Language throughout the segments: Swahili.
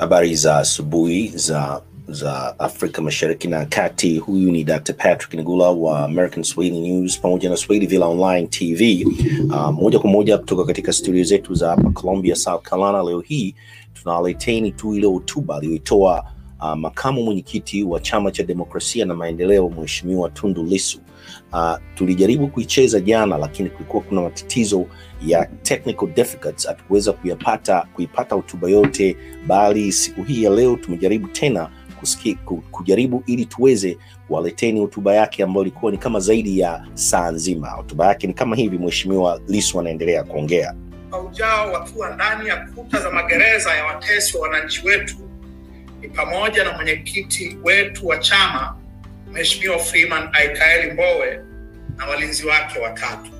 Habari za asubuhi za za Afrika Mashariki na Kati. Huyu ni Dr. Patrick Ngula wa American Swahili News pamoja na Swahili Villa Online TV. Uh, moja kwa moja kutoka katika studio zetu za hapa Columbia, South Carolina. Leo hii tunawaleteni tu ile hotuba aliyoitoa uh, makamu mwenyekiti wa Chama cha Demokrasia na Maendeleo, Mheshimiwa Tundu Lissu. Uh, tulijaribu kuicheza jana, lakini kulikuwa kuna matatizo ya technical difficulties, hatukuweza kuyapata kuipata hotuba yote, bali siku hii ya leo tumejaribu tena kusiki, ku- kujaribu ili tuweze kuwaleteni hotuba yake ambayo ilikuwa ni kama zaidi ya saa nzima. Hotuba yake ni kama hivi, Mheshimiwa Lissu anaendelea kuongea. mwaka ujao wakiwa ndani ya kuta za magereza ya watesi wa wananchi wetu ni pamoja na mwenyekiti wetu wa chama Mheshimiwa Freeman Aikaeli Mbowe na walinzi wake watatu.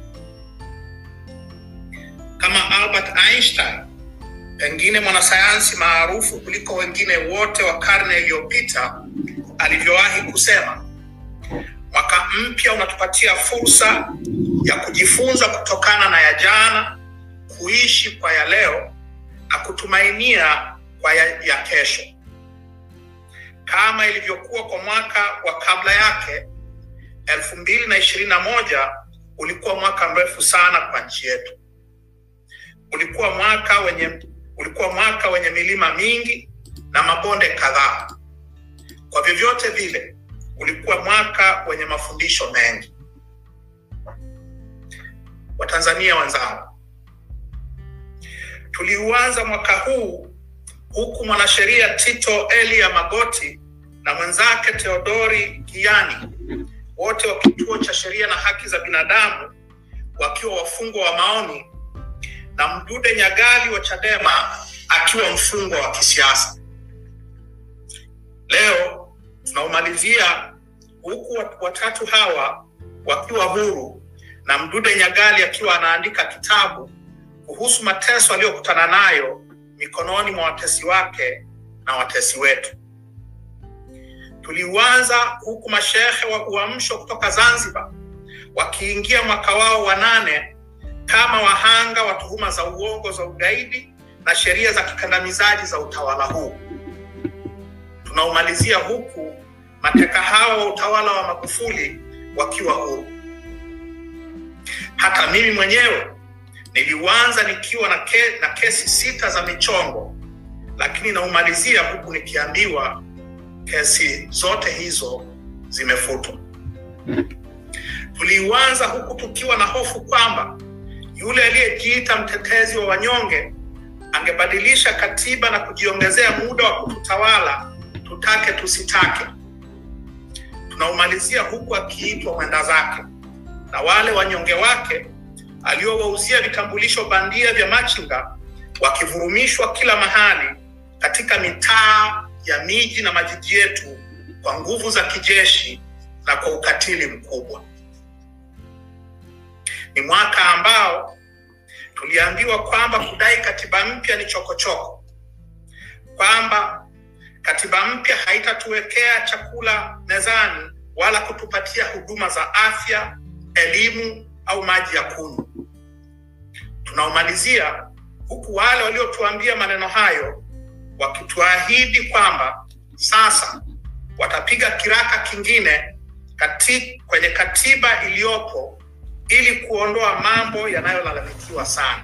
Kama Albert Einstein, pengine mwanasayansi maarufu kuliko wengine wote wa karne iliyopita, alivyowahi kusema, mwaka mpya unatupatia fursa ya kujifunza kutokana na ya jana kuishi kwa ya leo na kutumainia kwa ya, ya kesho. Kama ilivyokuwa kwa mwaka wa kabla yake, elfu mbili na ishirini na moja ulikuwa mwaka mrefu sana kwa nchi yetu. Ulikuwa mwaka wenye ulikuwa mwaka wenye milima mingi na mabonde kadhaa. Kwa vyovyote vile, ulikuwa mwaka wenye mafundisho mengi. Watanzania wenzangu, tuliuanza mwaka huu huku mwanasheria Tito Elia Magoti na mwenzake Theodori Kiani wote wa kituo cha sheria na haki za binadamu wakiwa wafungwa wa maoni na Mdude Nyagali wa Chadema akiwa mfungwa wa kisiasa. Leo tunaumalizia huku wat- watatu hawa wakiwa huru na Mdude Nyagali akiwa anaandika kitabu kuhusu mateso aliyokutana nayo mikononi mwa watesi wake na watesi wetu. Tuliuanza huku mashehe wa Uamsho kutoka Zanzibar wakiingia mwaka wao wa nane kama wahanga wa tuhuma za uongo za ugaidi na sheria za kikandamizaji za utawala huu. Tunaumalizia huku mateka hawa wa utawala wa Magufuli wakiwa huru. Hata mimi mwenyewe niliuanza nikiwa na, ke, na kesi sita za michongo, lakini naumalizia huku nikiambiwa kesi zote hizo zimefutwa. Tuliuanza huku tukiwa na hofu kwamba yule aliyejiita mtetezi wa wanyonge angebadilisha katiba na kujiongezea muda wa kututawala tutake tusitake. Tunaumalizia huku akiitwa mwenda zake na wale wanyonge wake aliowauzia vitambulisho bandia vya machinga wakivurumishwa kila mahali katika mitaa ya miji na majiji yetu kwa nguvu za kijeshi na kwa ukatili mkubwa. Ni mwaka ambao tuliambiwa kwamba kudai katiba mpya ni chokochoko, kwamba katiba mpya haitatuwekea chakula mezani wala kutupatia huduma za afya, elimu au maji ya kunywa. Tunaomalizia huku wale waliotuambia maneno hayo wakituahidi kwamba sasa watapiga kiraka kingine kati, kwenye katiba iliyopo ili kuondoa mambo yanayolalamikiwa sana.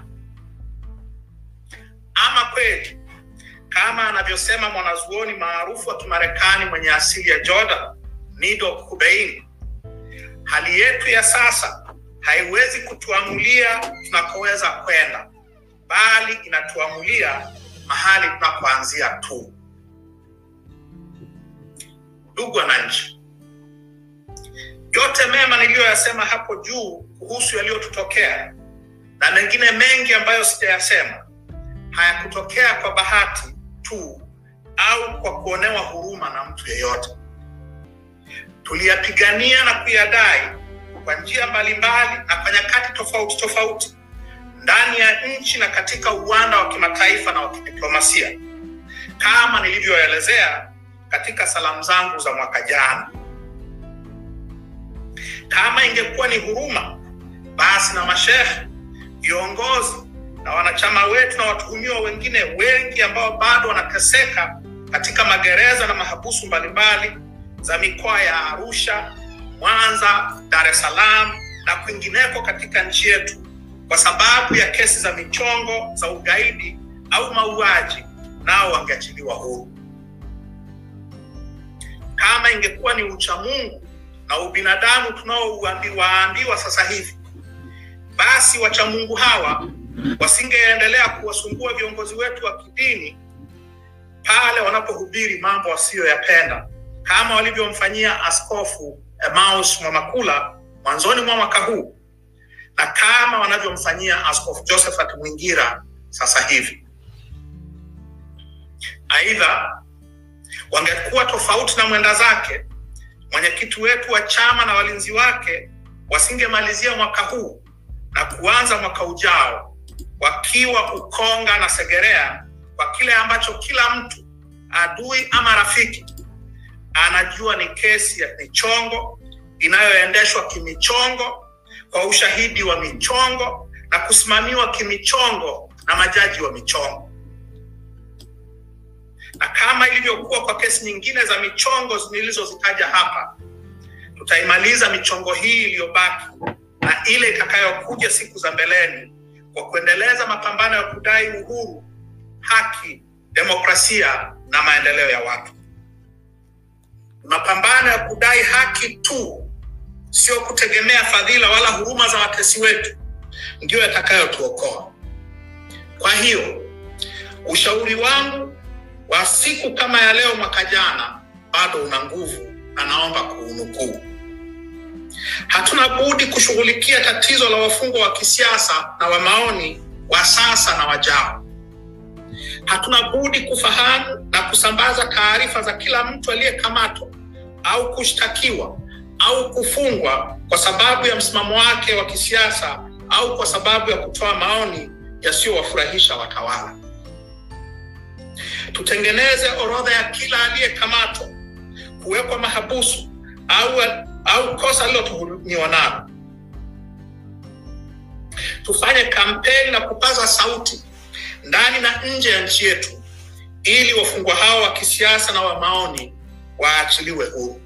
Ama kweli kama anavyosema mwanazuoni maarufu wa Kimarekani mwenye asili ya Jordan, Nido Kubeini, hali yetu ya sasa haiwezi kutuamulia tunakoweza kwenda, bali inatuamulia mahali tunapoanzia tu. Ndugu wananchi, yote mema niliyoyasema hapo juu kuhusu yaliyotutokea na mengine mengi ambayo sijayasema hayakutokea kwa bahati tu au kwa kuonewa huruma na mtu yeyote. Tuliyapigania na kuyadai kwa njia mbalimbali na kwa nyakati tofauti tofauti ndani ya nchi na katika uwanda wa kimataifa na wa kidiplomasia kama nilivyoelezea katika salamu zangu za mwaka jana. Kama ingekuwa ni huruma, basi na mashehe, viongozi na wanachama wetu na watuhumiwa wengine wengi ambao bado wanateseka katika magereza na mahabusu mbalimbali za mikoa ya Arusha, Mwanza, Dar es Salaam na kwingineko katika nchi yetu kwa sababu ya kesi za michongo za ugaidi au mauaji, nao wangeachiliwa huru. Kama ingekuwa ni uchamungu na ubinadamu tunaowaambiwa sasa hivi, basi wachamungu hawa wasingeendelea kuwasumbua viongozi wetu wa kidini pale wanapohubiri mambo wasiyoyapenda kama walivyomfanyia Askofu Emmaus Mwamakula mwanzoni mwa mwaka huu na kama wanavyomfanyia Askofu Josephat Mwingira sasa hivi. Aidha, wangekuwa tofauti na mwenda zake, mwenyekiti wetu wa chama na walinzi wake wasingemalizia mwaka huu na kuanza mwaka ujao wakiwa Ukonga na Segerea kwa kile ambacho kila mtu adui ama rafiki anajua ni kesi ya michongo inayoendeshwa kimichongo kwa ushahidi wa michongo na kusimamiwa kimichongo na majaji wa michongo. Na kama ilivyokuwa kwa kesi nyingine za michongo nilizozitaja hapa, tutaimaliza michongo hii iliyobaki na ile itakayokuja siku za mbeleni kwa kuendeleza mapambano ya kudai uhuru, haki, demokrasia na maendeleo ya watu. Mapambano ya kudai haki tu, sio kutegemea fadhila wala huruma za watesi wetu, ndiyo yatakayotuokoa. Kwa hiyo ushauri wangu wa siku kama ya leo mwaka jana bado una nguvu na naomba kuunukuu. Hatuna budi kushughulikia tatizo la wafungwa wa kisiasa na wa maoni wa sasa na wajao. Hatuna budi kufahamu na kusambaza taarifa za kila mtu aliyekamatwa au kushtakiwa au kufungwa kwa sababu ya msimamo wake wa kisiasa au kwa sababu ya kutoa maoni yasiyowafurahisha watawala. Tutengeneze orodha ya kila aliyekamatwa, kuwekwa mahabusu au, au kosa lilotuhumiwa nalo. Tufanye kampeni na kupaza sauti ndani na nje ya nchi yetu ili wafungwa hao wa kisiasa na wa maoni waachiliwe huru.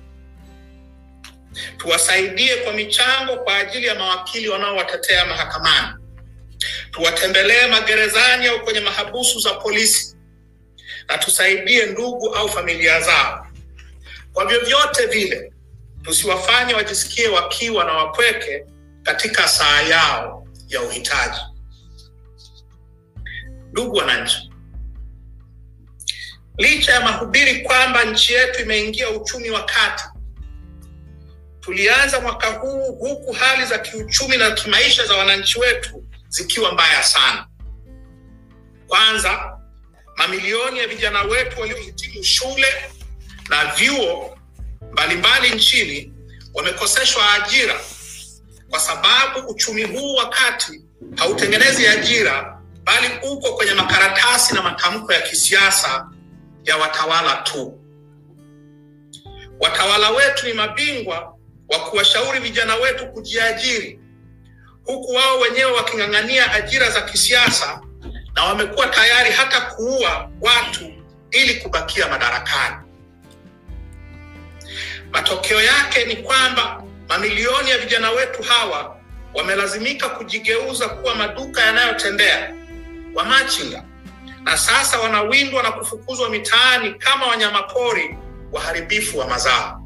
Tuwasaidie kwa michango kwa ajili ya mawakili wanaowatetea mahakamani. Tuwatembelee magerezani au kwenye mahabusu za polisi, na tusaidie ndugu au familia zao. Kwa vyovyote vile, tusiwafanye wajisikie wakiwa na wapweke katika saa yao ya uhitaji. Ndugu wananchi, licha ya mahubiri kwamba nchi yetu imeingia uchumi wa kati, tulianza mwaka huu huku hali za kiuchumi na kimaisha za wananchi wetu zikiwa mbaya sana. Kwanza, mamilioni ya vijana wetu waliohitimu shule na vyuo mbalimbali nchini wamekoseshwa ajira kwa sababu uchumi huu wa kati hautengenezi ajira bali uko kwenye makaratasi na matamko ya kisiasa ya watawala tu. Watawala wetu ni mabingwa wa kuwashauri vijana wetu kujiajiri, huku wao wenyewe waking'ang'ania ajira za kisiasa, na wamekuwa tayari hata kuua watu ili kubakia madarakani. Matokeo yake ni kwamba mamilioni ya vijana wetu hawa wamelazimika kujigeuza kuwa maduka yanayotembea wamachinga, na sasa wanawindwa na kufukuzwa mitaani kama wanyamapori waharibifu wa mazao.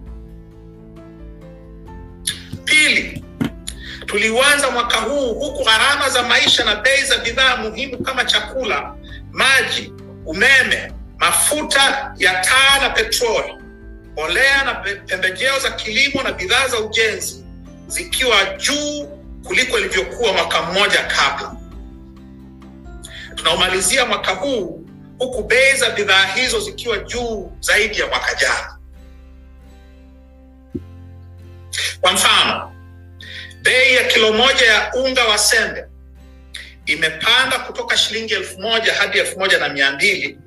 Pili, tuliuanza mwaka huu huku gharama za maisha na bei za bidhaa muhimu kama chakula, maji, umeme, mafuta ya taa na petroli, mbolea na pembejeo za kilimo na bidhaa za ujenzi zikiwa juu kuliko ilivyokuwa mwaka mmoja kabla. Tunaumalizia mwaka huu huku bei za bidhaa hizo zikiwa juu zaidi ya mwaka jana. Kwa mfano, bei ya kilo moja ya unga wa sembe imepanda kutoka shilingi elfu moja hadi elfu moja na mia mbili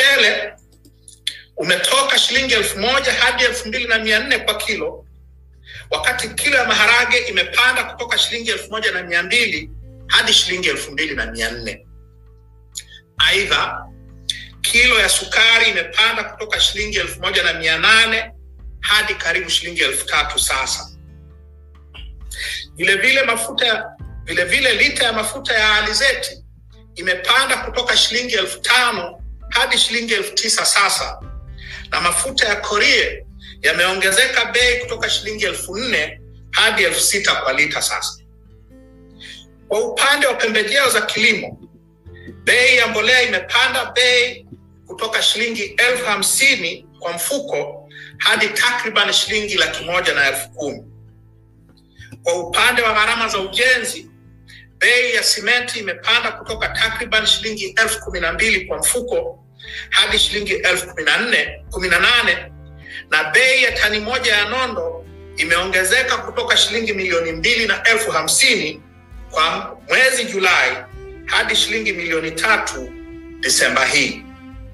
mchele umetoka shilingi elfu moja hadi elfu mbili na mia nne kwa kilo wakati kilo ya maharage imepanda kutoka shilingi elfu moja na mia mbili hadi shilingi elfu mbili na mia nne. Aidha, kilo ya sukari imepanda kutoka shilingi elfu moja na mia nane hadi karibu shilingi elfu tatu sasa. Vilevile mafuta ya vilevile lita ya mafuta ya alizeti imepanda kutoka shilingi elfu tano hadi shilingi elfu tisa sasa, na mafuta ya korie yameongezeka bei kutoka shilingi elfu nne hadi elfu sita kwa lita sasa. Kwa upande wa pembejeo za kilimo, bei ya mbolea imepanda bei kutoka shilingi elfu hamsini kwa mfuko hadi takriban shilingi laki moja na elfu kumi. Kwa upande wa gharama za ujenzi, bei ya simenti imepanda kutoka takriban shilingi elfu kumi na mbili kwa mfuko hadi shilingi elfu kumi na nne kumi na nane na bei ya tani moja ya nondo imeongezeka kutoka shilingi milioni mbili na elfu hamsini kwa mwezi Julai hadi shilingi milioni tatu Desemba hii.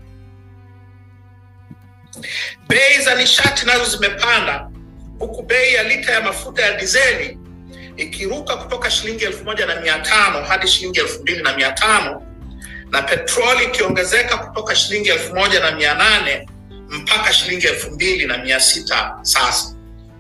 Bei za nishati nazo zimepanda huku bei ya lita ya mafuta ya dizeli ikiruka kutoka shilingi elfu moja na mia tano hadi shilingi elfu mbili na mia tano na petroli ikiongezeka kutoka shilingi elfu moja na mia nane mpaka shilingi elfu mbili na mia sita sasa.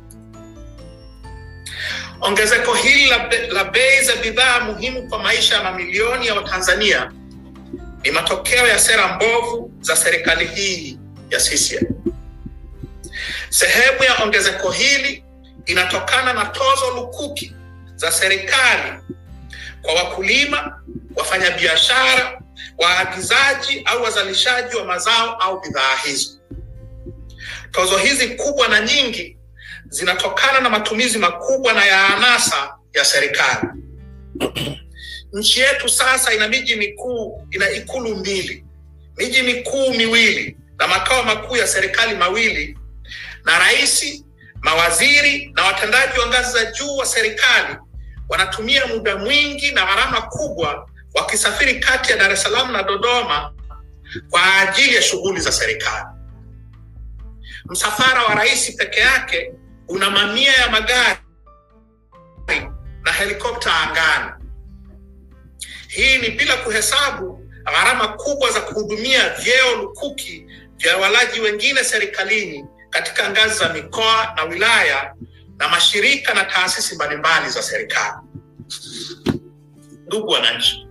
Ongezeko hili la, be, la bei za bidhaa muhimu kwa maisha ya mamilioni ya Watanzania ni matokeo ya sera mbovu za serikali hii ya CCM. Sehemu ya ongezeko hili inatokana na tozo lukuki za serikali kwa wakulima, wafanyabiashara, waagizaji au wazalishaji wa mazao au bidhaa hizo. Tozo hizi kubwa na nyingi zinatokana na matumizi makubwa na ya anasa ya serikali. Nchi yetu sasa ina miji mikuu, ina ikulu mbili, miji mikuu miwili na makao makuu ya serikali mawili, na rais, mawaziri na watendaji wa ngazi za juu wa serikali wanatumia muda mwingi na gharama kubwa wakisafiri kati ya Dar es Salaam na Dodoma kwa ajili ya shughuli za serikali. Msafara wa rais peke yake una mamia ya magari na helikopta angani. Hii ni bila kuhesabu gharama kubwa za kuhudumia vyeo lukuki vya walaji wengine serikalini katika ngazi za mikoa na wilaya na mashirika na taasisi mbalimbali za serikali. Ndugu wananchi,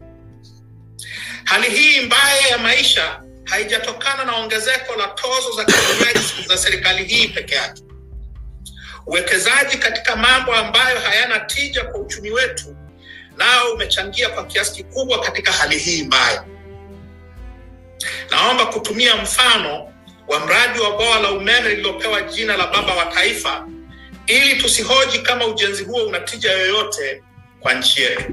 hali hii mbaya ya maisha haijatokana na ongezeko la tozo za kiuaji za serikali hii peke yake. Uwekezaji katika mambo ambayo hayana tija kwa uchumi wetu nao umechangia kwa kiasi kikubwa katika hali hii mbaya. Naomba kutumia mfano wa mradi wa bwawa la umeme lililopewa jina la baba wa taifa ili tusihoji kama ujenzi huo una tija yoyote kwa nchi yetu.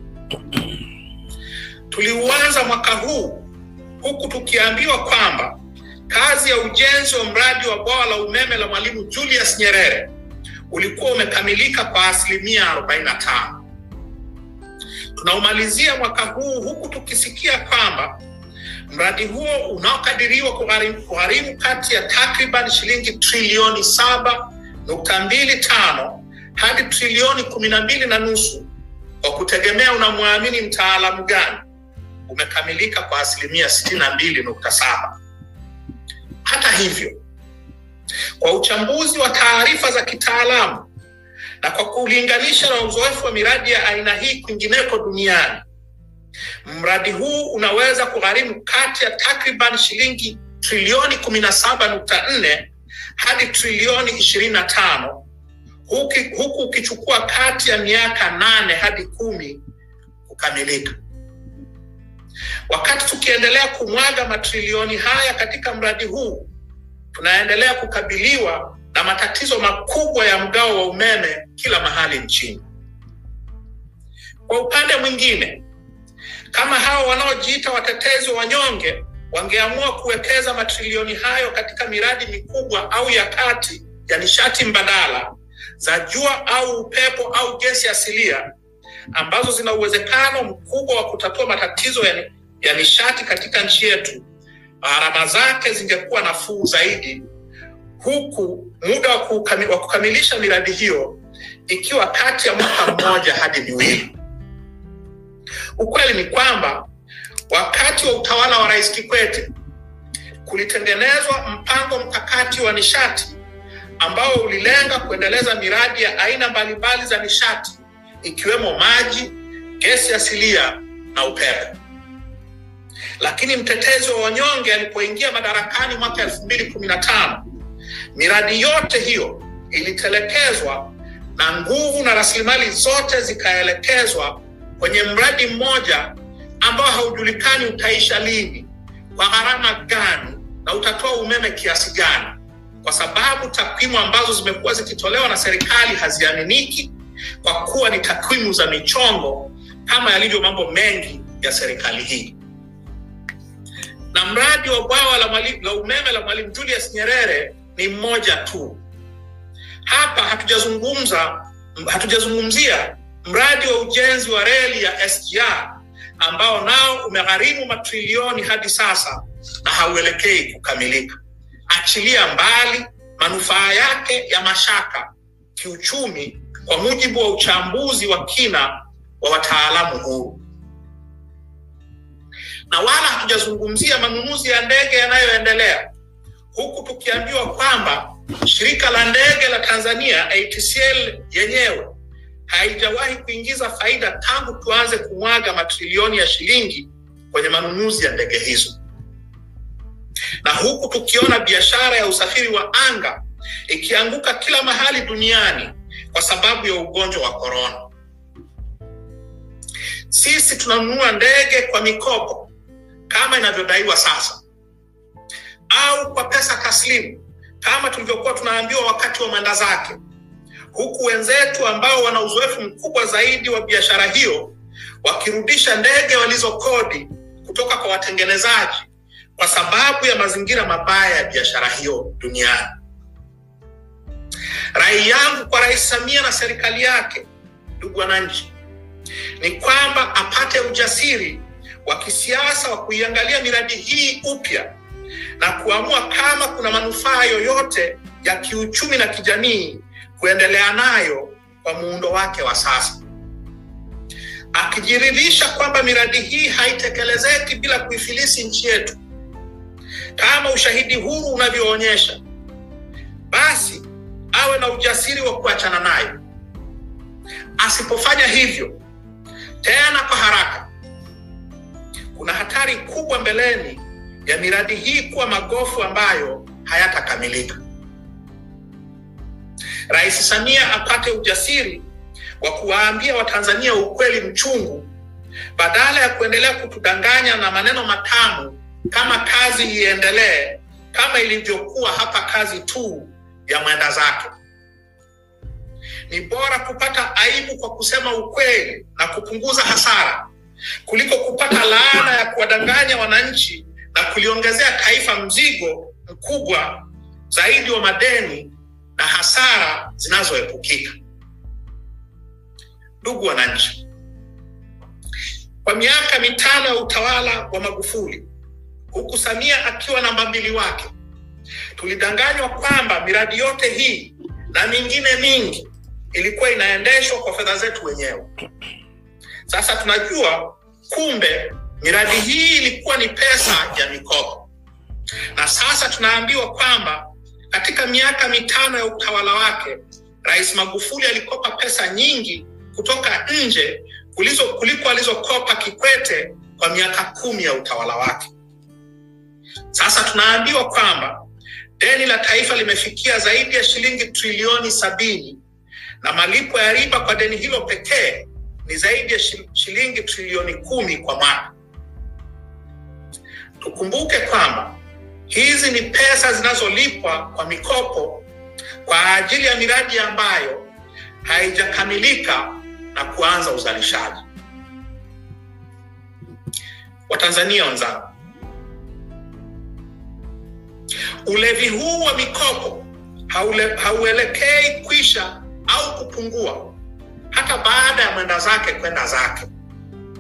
Tuliuanza mwaka huu huku tukiambiwa kwamba kazi ya ujenzi wa mradi wa bwawa la umeme la Mwalimu Julius Nyerere ulikuwa umekamilika kwa asilimia 45. Tunaumalizia mwaka huu huku tukisikia kwamba mradi huo unaokadiriwa kugharimu, kugharimu kati ya takriban shilingi trilioni saba nukta mbili tano hadi trilioni kumi na mbili na nusu kwa kutegemea unamwamini mtaalamu gani, umekamilika kwa asilimia sitini na mbili nukta saba. Hata hivyo, kwa uchambuzi wa taarifa za kitaalamu na kwa kulinganisha na uzoefu wa miradi ya aina hii kwingineko duniani, mradi huu unaweza kugharimu kati ya takriban shilingi trilioni kumi na saba nukta nne hadi trilioni ishirini na tano huku ukichukua kati ya miaka nane hadi kumi kukamilika. Wakati tukiendelea kumwaga matrilioni haya katika mradi huu, tunaendelea kukabiliwa na matatizo makubwa ya mgao wa umeme kila mahali nchini. Kwa upande mwingine, kama hao wanaojiita watetezi wa wanyonge wangeamua kuwekeza matrilioni hayo katika miradi mikubwa au ya kati ya nishati mbadala za jua au upepo au gesi asilia ambazo zina uwezekano mkubwa wa kutatua matatizo ya, ya nishati katika nchi yetu, gharama zake zingekuwa nafuu zaidi, huku muda wa kukami- wa kukamilisha miradi hiyo ikiwa kati ya mwaka mmoja hadi miwili. Ukweli ni kwamba wakati wa utawala wa Rais Kikwete kulitengenezwa mpango mkakati wa nishati ambao ulilenga kuendeleza miradi ya aina mbalimbali za nishati ikiwemo maji, gesi asilia na upepo. Lakini mtetezi wa wanyonge alipoingia madarakani mwaka elfu mbili kumi na tano miradi yote hiyo ilitelekezwa na nguvu na rasilimali zote zikaelekezwa kwenye mradi mmoja ambao haujulikani utaisha lini, kwa gharama gani na utatoa umeme kiasi gani, kwa sababu takwimu ambazo zimekuwa zikitolewa na serikali haziaminiki kwa kuwa ni takwimu za michongo kama yalivyo mambo mengi ya serikali hii. Na mradi wa bwawa la, Mwalimu- la umeme la Mwalimu Julius Nyerere ni mmoja tu. Hapa hatujazungumza hatujazungumzia mradi wa ujenzi wa reli ya SGR ambao nao umegharimu matrilioni hadi sasa na hauelekei kukamilika. Achilia mbali manufaa yake ya mashaka kiuchumi, kwa mujibu wa uchambuzi wa kina wa wataalamu huru, na wala hatujazungumzia manunuzi ya ndege yanayoendelea, huku tukiambiwa kwamba shirika la ndege la Tanzania ATCL yenyewe haijawahi kuingiza faida tangu tuanze kumwaga matrilioni ya shilingi kwenye manunuzi ya ndege hizo, na huku tukiona biashara ya usafiri wa anga ikianguka kila mahali duniani kwa sababu ya ugonjwa wa korona. Sisi tunanunua ndege kwa mikopo kama inavyodaiwa sasa, au kwa pesa taslimu kama tulivyokuwa tunaambiwa wakati wa mwenda zake, huku wenzetu ambao wana uzoefu mkubwa zaidi wa biashara hiyo wakirudisha ndege walizokodi kutoka kwa watengenezaji kwa sababu ya mazingira mabaya ya biashara hiyo duniani. Rai yangu kwa Rais Samia na serikali yake, ndugu wananchi, ni kwamba apate ujasiri wa kisiasa wa kuiangalia miradi hii upya na kuamua kama kuna manufaa yoyote ya kiuchumi na kijamii kuendelea nayo kwa muundo wake wa sasa, akijiridhisha kwamba miradi hii haitekelezeki bila kuifilisi nchi yetu kama ushahidi huru unavyoonyesha, basi awe na ujasiri wa kuachana nayo. Asipofanya hivyo tena kwa haraka, kuna hatari kubwa mbeleni ya miradi hii kuwa magofu ambayo hayatakamilika. Rais Samia apate ujasiri wa kuwaambia Watanzania ukweli mchungu badala ya kuendelea kutudanganya na maneno matamu kama kazi iendelee kama ilivyokuwa hapa kazi tu ya mwenda zake. Ni bora kupata aibu kwa kusema ukweli na kupunguza hasara kuliko kupata laana ya kuwadanganya wananchi na kuliongezea taifa mzigo mkubwa zaidi wa madeni na hasara zinazoepukika. Ndugu wananchi, kwa miaka mitano ya utawala wa Magufuli, huku Samia akiwa namba mbili wake, tulidanganywa kwamba miradi yote hii na mingine mingi ilikuwa inaendeshwa kwa fedha zetu wenyewe. Sasa tunajua kumbe miradi hii ilikuwa ni pesa ya mikopo, na sasa tunaambiwa kwamba katika miaka mitano ya utawala wake Rais Magufuli alikopa pesa nyingi kutoka nje kulizo, kuliko alizokopa Kikwete kwa miaka kumi ya utawala wake. Sasa tunaambiwa kwamba deni la taifa limefikia zaidi ya shilingi trilioni sabini na malipo ya riba kwa deni hilo pekee ni zaidi ya shilingi trilioni kumi kwa mwaka. Tukumbuke kwamba hizi ni pesa zinazolipwa kwa mikopo kwa ajili ya miradi ambayo haijakamilika na kuanza uzalishaji. Watanzania wenzangu, ulevi huu wa mikopo haule, hauelekei kwisha au kupungua hata baada ya mwenda zake kwenda zake.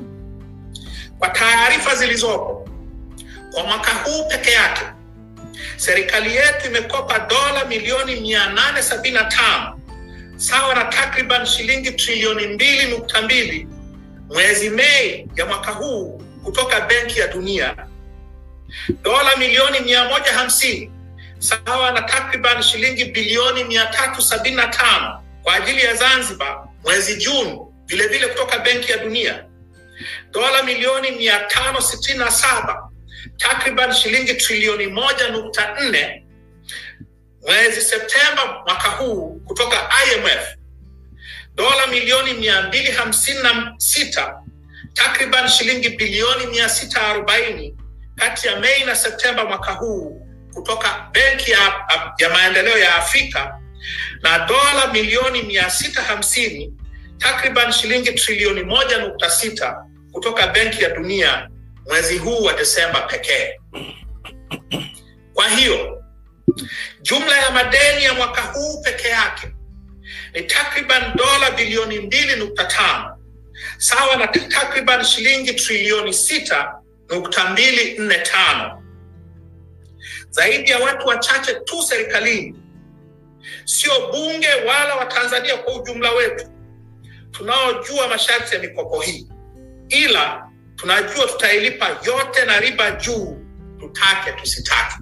Kwa taarifa zilizopo, kwa mwaka huu peke yake serikali yetu imekopa dola milioni 875 sawa na takriban shilingi trilioni mbili nukta mbili mwezi Mei ya mwaka huu kutoka Benki ya Dunia, dola milioni 150 sawa na takriban shilingi bilioni 375 kwa ajili ya Zanzibar mwezi Juni, vilevile kutoka Benki ya Dunia, dola milioni 567 takriban shilingi trilioni moja nukta nne mwezi Septemba mwaka huu kutoka IMF, dola milioni mia mbili hamsini na sita takriban shilingi bilioni mia sita arobaini kati ya Mei na Septemba mwaka huu kutoka Benki ya, ya Maendeleo ya Afrika na dola milioni mia sita hamsini takriban shilingi trilioni moja nukta sita kutoka Benki ya Dunia mwezi huu wa Desemba pekee. Kwa hiyo jumla ya madeni ya mwaka huu peke yake ni takriban dola bilioni mbili nukta tano sawa na takriban shilingi trilioni sita nukta mbili nne tano. Zaidi ya watu wachache tu serikalini, sio bunge wala Watanzania kwa ujumla wetu, tunaojua masharti ya mikopo hii, ila tunajua tutailipa yote na riba juu, tutake tusitake.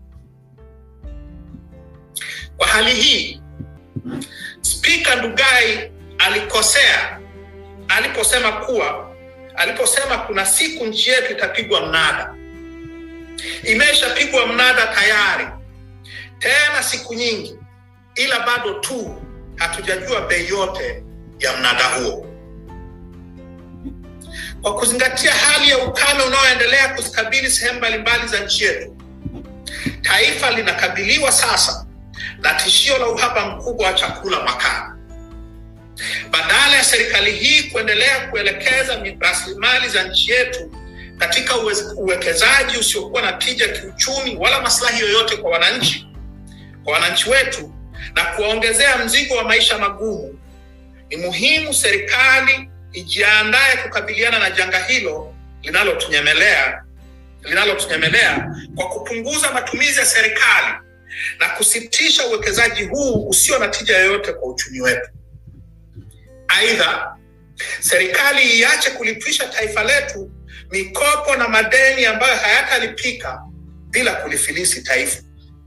Kwa hali hii, Spika Ndugai alikosea aliposema kuwa aliposema kuna siku nchi yetu itapigwa mnada. Imeshapigwa mnada tayari, tena siku nyingi, ila bado tu hatujajua bei yote ya mnada huo. Kwa kuzingatia hali ya ukame unaoendelea kuzikabili sehemu mbalimbali za nchi yetu, taifa linakabiliwa sasa na tishio la uhaba mkubwa wa chakula mwakani. Badala ya serikali hii kuendelea kuelekeza rasilimali za nchi yetu katika uwekezaji usiokuwa na tija kiuchumi wala maslahi yoyote kwa wananchi, kwa wananchi wetu na kuwaongezea mzigo wa maisha magumu, ni muhimu serikali ijiandae kukabiliana na janga hilo linalotunyemelea linalotunyemelea kwa kupunguza matumizi ya serikali na kusitisha uwekezaji huu usio na tija yoyote kwa uchumi wetu. Aidha, serikali iache kulipisha taifa letu mikopo na madeni ambayo hayatalipika bila kulifilisi taifa.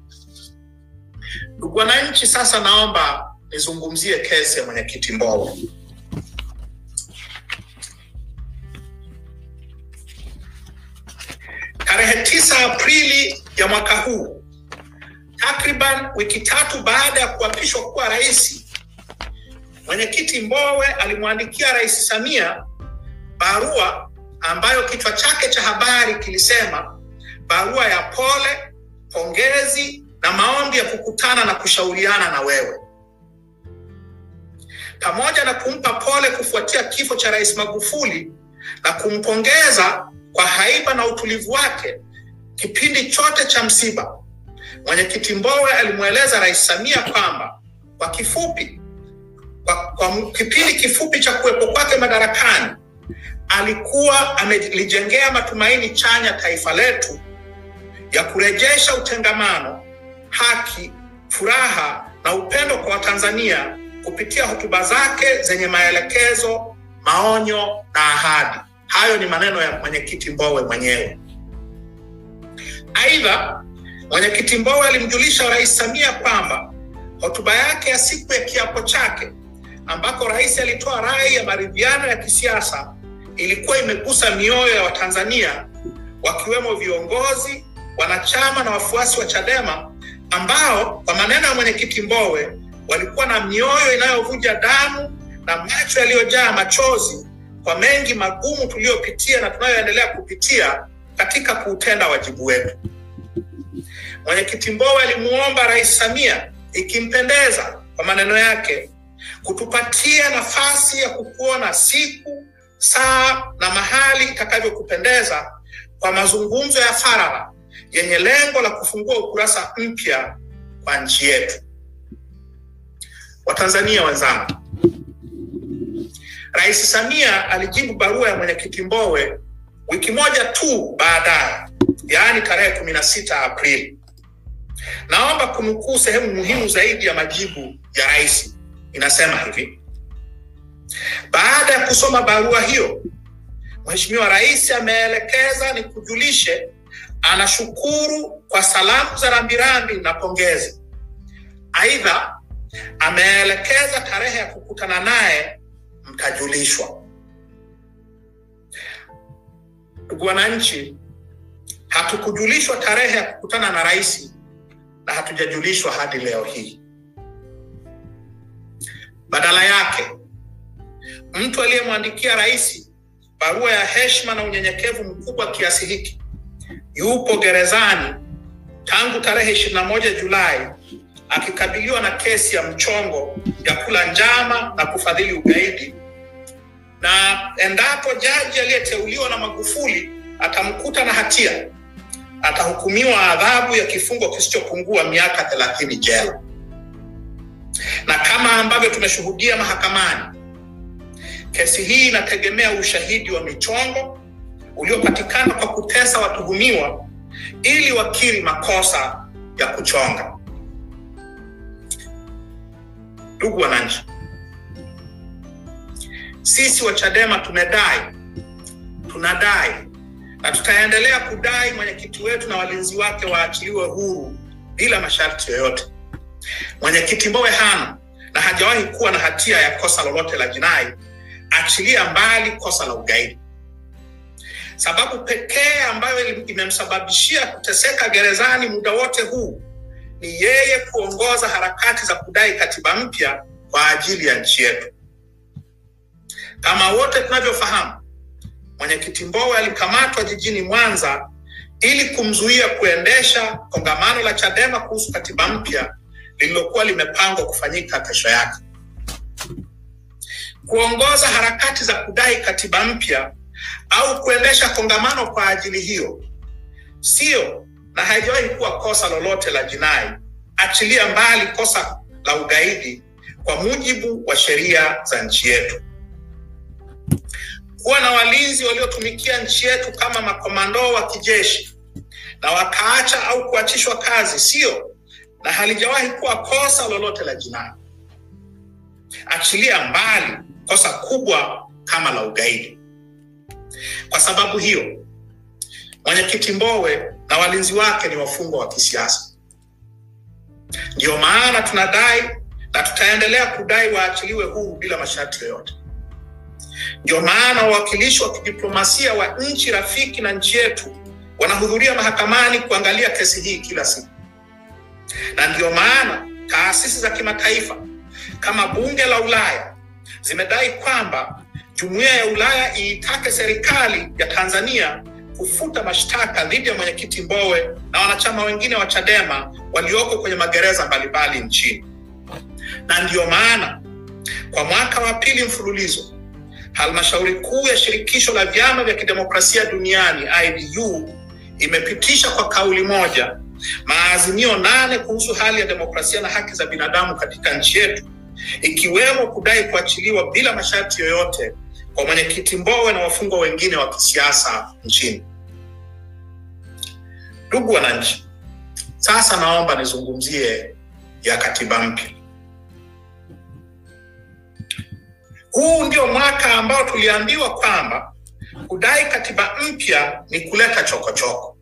Ndugu wananchi, sasa naomba nizungumzie kesi ya mwenyekiti Mbowe. Tarehe tisa Aprili ya mwaka huu, takriban wiki tatu baada ya kuapishwa kuwa rais, mwenyekiti Mbowe alimwandikia Rais Samia barua ambayo kichwa chake cha habari kilisema barua ya pole, pongezi na maombi ya kukutana na kushauriana na wewe, pamoja na kumpa pole kufuatia kifo cha Rais Magufuli na kumpongeza kwa haiba na utulivu wake kipindi chote cha msiba. Mwenyekiti Mbowe alimweleza Rais Samia kwamba kwa kifupi, kwa, kwa kipindi kifupi cha kuwepo kwake madarakani alikuwa amelijengea matumaini chanya taifa letu ya kurejesha utengamano, haki, furaha na upendo kwa Watanzania kupitia hotuba zake zenye maelekezo, maonyo na ahadi. Hayo ni maneno ya mwenyekiti Mbowe mwenyewe. Aidha, mwenyekiti Mbowe alimjulisha Rais Samia kwamba hotuba yake ya siku ya kiapo chake ambako rais alitoa rai ya maridhiano ya kisiasa ilikuwa imegusa mioyo ya Watanzania wakiwemo viongozi, wanachama na wafuasi wa Chadema ambao kwa maneno ya mwenyekiti Mbowe walikuwa na mioyo inayovuja damu na macho yaliyojaa machozi kwa mengi magumu tuliyopitia na tunayoendelea kupitia katika kuutenda wajibu wetu. Mwenyekiti Mbowe alimuomba Rais Samia, ikimpendeza, kwa maneno yake, kutupatia nafasi ya kukuona siku, saa na mahali itakavyokupendeza kwa mazungumzo ya faragha yenye lengo la kufungua ukurasa mpya kwa nchi yetu. Watanzania wenzangu, Rais Samia alijibu barua ya mwenyekiti Mbowe wiki moja tu baadaye, yaani tarehe kumi na sita Aprili. Naomba kunukuu sehemu muhimu zaidi ya majibu ya rais. Inasema hivi: baada ya kusoma barua hiyo, Mheshimiwa Rais ameelekeza ni kujulishe anashukuru kwa salamu za rambirambi na pongezi. Aidha, ameelekeza tarehe ya kukutana naye mtajulishwa. Ndugu wananchi, hatukujulishwa tarehe ya kukutana na rais na hatujajulishwa hadi leo hii. Badala yake, mtu aliyemwandikia rais barua ya heshima na unyenyekevu mkubwa kiasi hiki yupo gerezani tangu tarehe 21 Julai akikabiliwa na kesi ya mchongo ya kula njama na kufadhili ugaidi, na endapo jaji aliyeteuliwa na Magufuli atamkuta na hatia, atahukumiwa adhabu ya kifungo kisichopungua miaka thelathini jela. Na kama ambavyo tumeshuhudia mahakamani, kesi hii inategemea ushahidi wa michongo uliopatikana kwa kutesa watuhumiwa ili wakiri makosa ya kuchonga. Ndugu wananchi, sisi wa Chadema tumedai, tunadai na tutaendelea kudai mwenyekiti wetu na walinzi wake waachiliwe huru bila masharti yoyote. Mwenyekiti Mbowe hana na hajawahi kuwa na hatia ya kosa lolote la jinai, achilia mbali kosa la ugaidi. Sababu pekee ambayo imemsababishia kuteseka gerezani muda wote huu ni yeye kuongoza harakati za kudai katiba mpya kwa ajili ya nchi yetu. Kama wote tunavyofahamu, mwenyekiti Mbowe alikamatwa jijini Mwanza ili kumzuia kuendesha kongamano la Chadema kuhusu katiba mpya lililokuwa limepangwa kufanyika kesho yake. Kuongoza harakati za kudai katiba mpya au kuendesha kongamano kwa ajili hiyo sio na haijawahi kuwa kosa lolote la jinai, achilia mbali kosa la ugaidi kwa mujibu wa sheria za nchi yetu. Kuwa na walinzi waliotumikia nchi yetu kama makomando wa kijeshi na wakaacha au kuachishwa kazi sio na halijawahi kuwa kosa lolote la jinai, achilia mbali kosa kubwa kama la ugaidi. Kwa sababu hiyo, mwenyekiti Mbowe na walinzi wake ni wafungwa wa kisiasa. Ndiyo maana tunadai na tutaendelea kudai waachiliwe huru bila masharti yoyote. Ndio maana wawakilishi wa kidiplomasia wa nchi rafiki na nchi yetu wanahudhuria mahakamani kuangalia kesi hii kila siku, na ndiyo maana taasisi za kimataifa kama Bunge la Ulaya zimedai kwamba Jumuiya ya Ulaya iitake serikali ya Tanzania kufuta mashtaka dhidi ya mwenyekiti Mbowe na wanachama wengine wa Chadema walioko kwenye magereza mbalimbali nchini. Na ndiyo maana kwa mwaka wa pili mfululizo halmashauri kuu ya shirikisho la vyama vya kidemokrasia duniani IDU imepitisha kwa kauli moja maazimio nane kuhusu hali ya demokrasia na haki za binadamu katika nchi yetu, ikiwemo kudai kuachiliwa bila masharti yoyote kwa mwenyekiti Mbowe na wafungwa wengine wa kisiasa nchini. Ndugu wananchi, sasa naomba nizungumzie ya katiba mpya. Huu ndio mwaka ambao tuliambiwa kwamba kudai katiba mpya ni kuleta chokochoko,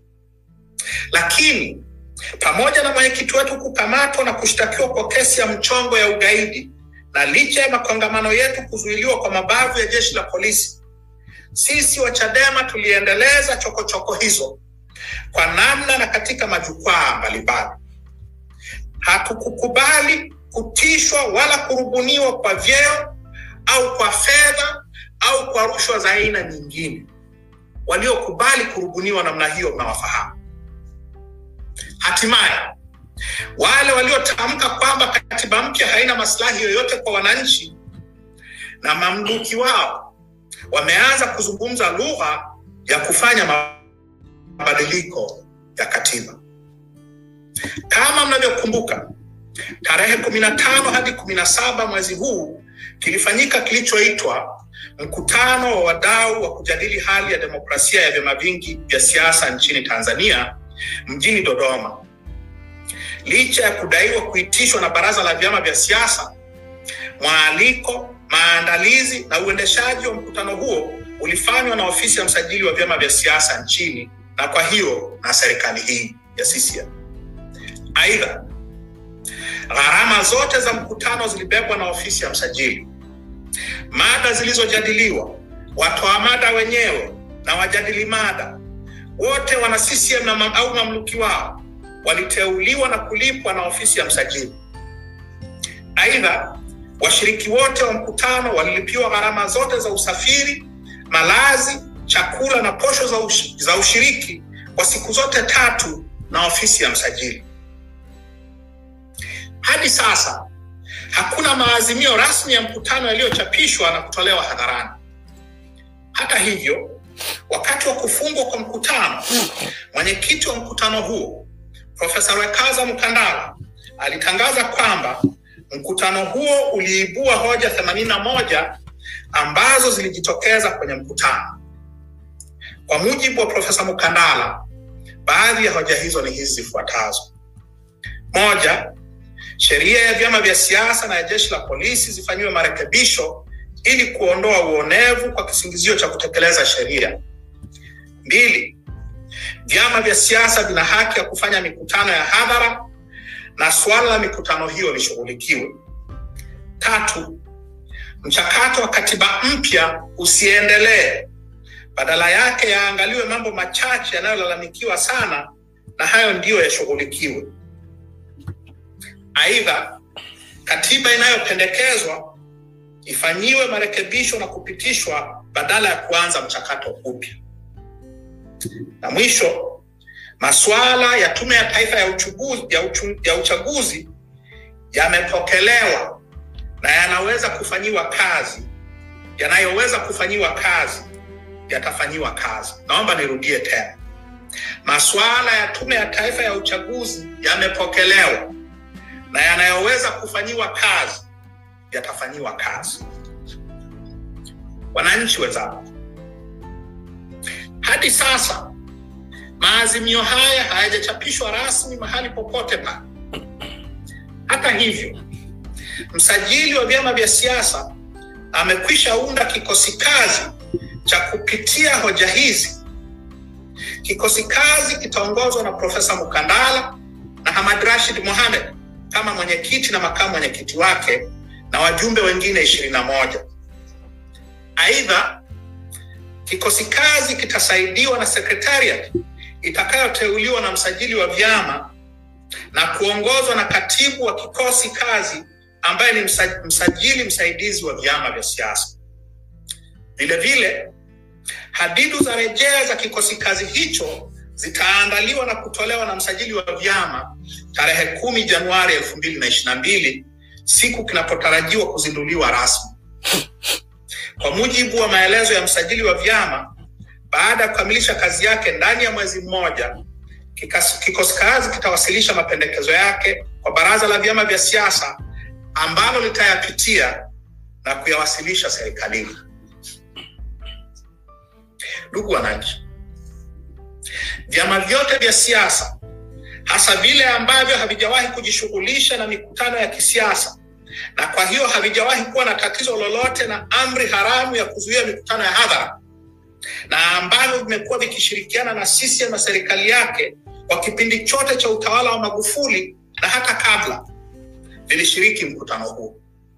lakini pamoja na mwenyekiti wetu kukamatwa na kushtakiwa kwa kesi ya mchongo ya ugaidi na licha ya makongamano yetu kuzuiliwa kwa mabavu ya jeshi la polisi, sisi wa Chadema tuliendeleza chokochoko hizo kwa namna na katika majukwaa mbalimbali. Hatukukubali kutishwa wala kurubuniwa kwa vyeo au kwa fedha au kwa rushwa za aina nyingine. Waliokubali kurubuniwa namna hiyo mnawafahamu. Hatimaye wale waliotamka kwamba katiba mpya haina maslahi yoyote kwa wananchi na mamluki wao wameanza kuzungumza lugha ya kufanya mabadiliko ya katiba. Kama mnavyokumbuka, tarehe kumi na tano hadi kumi na saba mwezi huu kilifanyika kilichoitwa mkutano wa wadau wa kujadili hali ya demokrasia ya vyama vingi vya siasa nchini Tanzania mjini Dodoma. licha ya kudaiwa kuitishwa na baraza la vyama vya siasa, mwaliko, maandalizi na uendeshaji wa mkutano huo ulifanywa na ofisi ya msajili wa vyama vya siasa nchini na kwa hiyo na serikali hii ya CCM. Aidha, gharama zote za mkutano zilibebwa na ofisi ya msajili. Mada zilizojadiliwa, watoa mada wenyewe na wajadili mada wote wana CCM na mam, au mamluki wao waliteuliwa na kulipwa na ofisi ya msajili. Aidha, washiriki wote wa mkutano walilipiwa gharama zote za usafiri, malazi, chakula na posho za, ush, za ushiriki kwa siku zote tatu na ofisi ya msajili. Hadi sasa hakuna maazimio rasmi ya mkutano yaliyochapishwa na kutolewa hadharani. Hata hivyo, wakati wa kufungwa kwa mkutano, mwenyekiti wa mkutano huo Profesa Rwekaza Mkandala alitangaza kwamba mkutano huo uliibua hoja 81 ambazo zilijitokeza kwenye mkutano. Kwa mujibu wa Profesa Mkandala, baadhi ya hoja hizo ni hizi zifuatazo: moja, sheria ya vyama vya siasa na ya jeshi la polisi zifanyiwe marekebisho ili kuondoa uonevu kwa kisingizio cha kutekeleza sheria. Mbili, vyama vya siasa vina haki ya kufanya mikutano ya hadhara na suala la mikutano hiyo lishughulikiwe. Tatu, mchakato wa katiba mpya usiendelee, badala yake yaangaliwe mambo machache yanayolalamikiwa sana na hayo ndiyo yashughulikiwe. Aidha, katiba inayopendekezwa ifanyiwe marekebisho na kupitishwa badala ya kuanza mchakato upya. Na mwisho, masuala ya Tume ya Taifa ya Uchaguzi, ya uchu, ya uchaguzi yamepokelewa na yanaweza kufanyiwa kazi, yanayoweza kufanyiwa kazi yatafanyiwa kazi. Naomba nirudie tena, masuala ya Tume ya Taifa ya Uchaguzi yamepokelewa na yanayoweza kufanyiwa kazi yatafanyiwa kazi. Wananchi wenzangu, hadi sasa maazimio haya hayajachapishwa rasmi mahali popote pale. Hata hivyo, msajili wa vyama vya siasa amekwisha unda kikosi kazi cha kupitia hoja hizi. Kikosi kazi kitaongozwa na Profesa Mukandala na Hamad Rashid Mohamed kama mwenyekiti na makamu mwenyekiti wake na wajumbe wengine ishirini na moja. Aidha, kikosi kazi kitasaidiwa na sekretariat itakayoteuliwa na msajili wa vyama na kuongozwa na katibu wa kikosi kazi ambaye ni msajili msaidizi wa vyama vya siasa. Vilevile, hadidu za rejea za kikosi kazi hicho zitaandaliwa na kutolewa na msajili wa vyama tarehe kumi Januari elfu mbili na ishirini na mbili siku kinapotarajiwa kuzinduliwa rasmi. Kwa mujibu wa maelezo ya msajili wa vyama, baada ya kukamilisha kazi yake ndani ya mwezi mmoja, kikosi kazi kitawasilisha mapendekezo yake kwa baraza la vyama vya siasa ambalo litayapitia na kuyawasilisha serikalini. Ndugu wananchi, vyama vyote vya siasa hasa vile ambavyo havijawahi kujishughulisha na mikutano ya kisiasa na kwa hiyo havijawahi kuwa na tatizo lolote na amri haramu ya kuzuia mikutano ya hadhara na ambavyo vimekuwa vikishirikiana na CCM na serikali yake kwa kipindi chote cha utawala wa Magufuli na hata kabla, vilishiriki mkutano huo.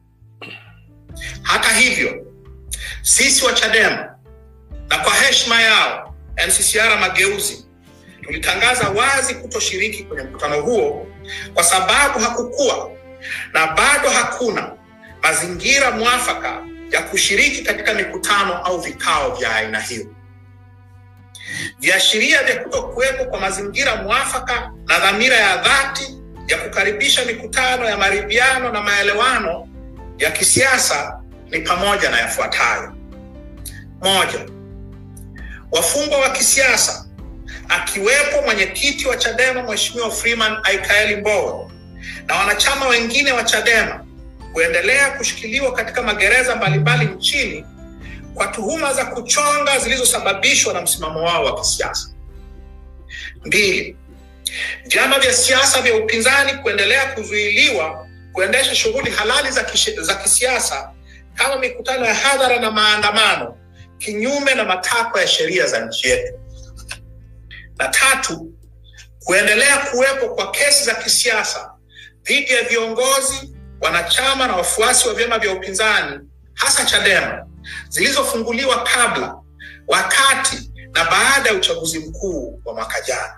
Hata hivyo, sisi wa Chadema na kwa heshima yao NCCR Mageuzi tulitangaza wazi kutoshiriki kwenye mkutano huo kwa sababu hakukuwa na bado hakuna mazingira mwafaka ya kushiriki katika mikutano au vikao vya aina hiyo. Viashiria vya kutokuwepo kwa mazingira mwafaka na dhamira ya dhati ya kukaribisha mikutano ya maridhiano na maelewano ya kisiasa ni pamoja na yafuatayo: moja, wafungwa wa kisiasa akiwepo mwenyekiti wa Chadema Mheshimiwa Freeman Aikaeli Mbowe na wanachama wengine wa Chadema kuendelea kushikiliwa katika magereza mbalimbali nchini kwa tuhuma za kuchonga zilizosababishwa na msimamo wao wa kisiasa. Mbili, vyama vya siasa vya upinzani kuendelea kuzuiliwa kuendesha shughuli halali za, kishi, za kisiasa kama mikutano ya hadhara na maandamano kinyume na matakwa ya sheria za nchi yetu. Na tatu, kuendelea kuwepo kwa kesi za kisiasa dhidi ya viongozi, wanachama na wafuasi wa vyama vya upinzani hasa Chadema zilizofunguliwa kabla, wakati na baada ya uchaguzi mkuu wa mwaka jana.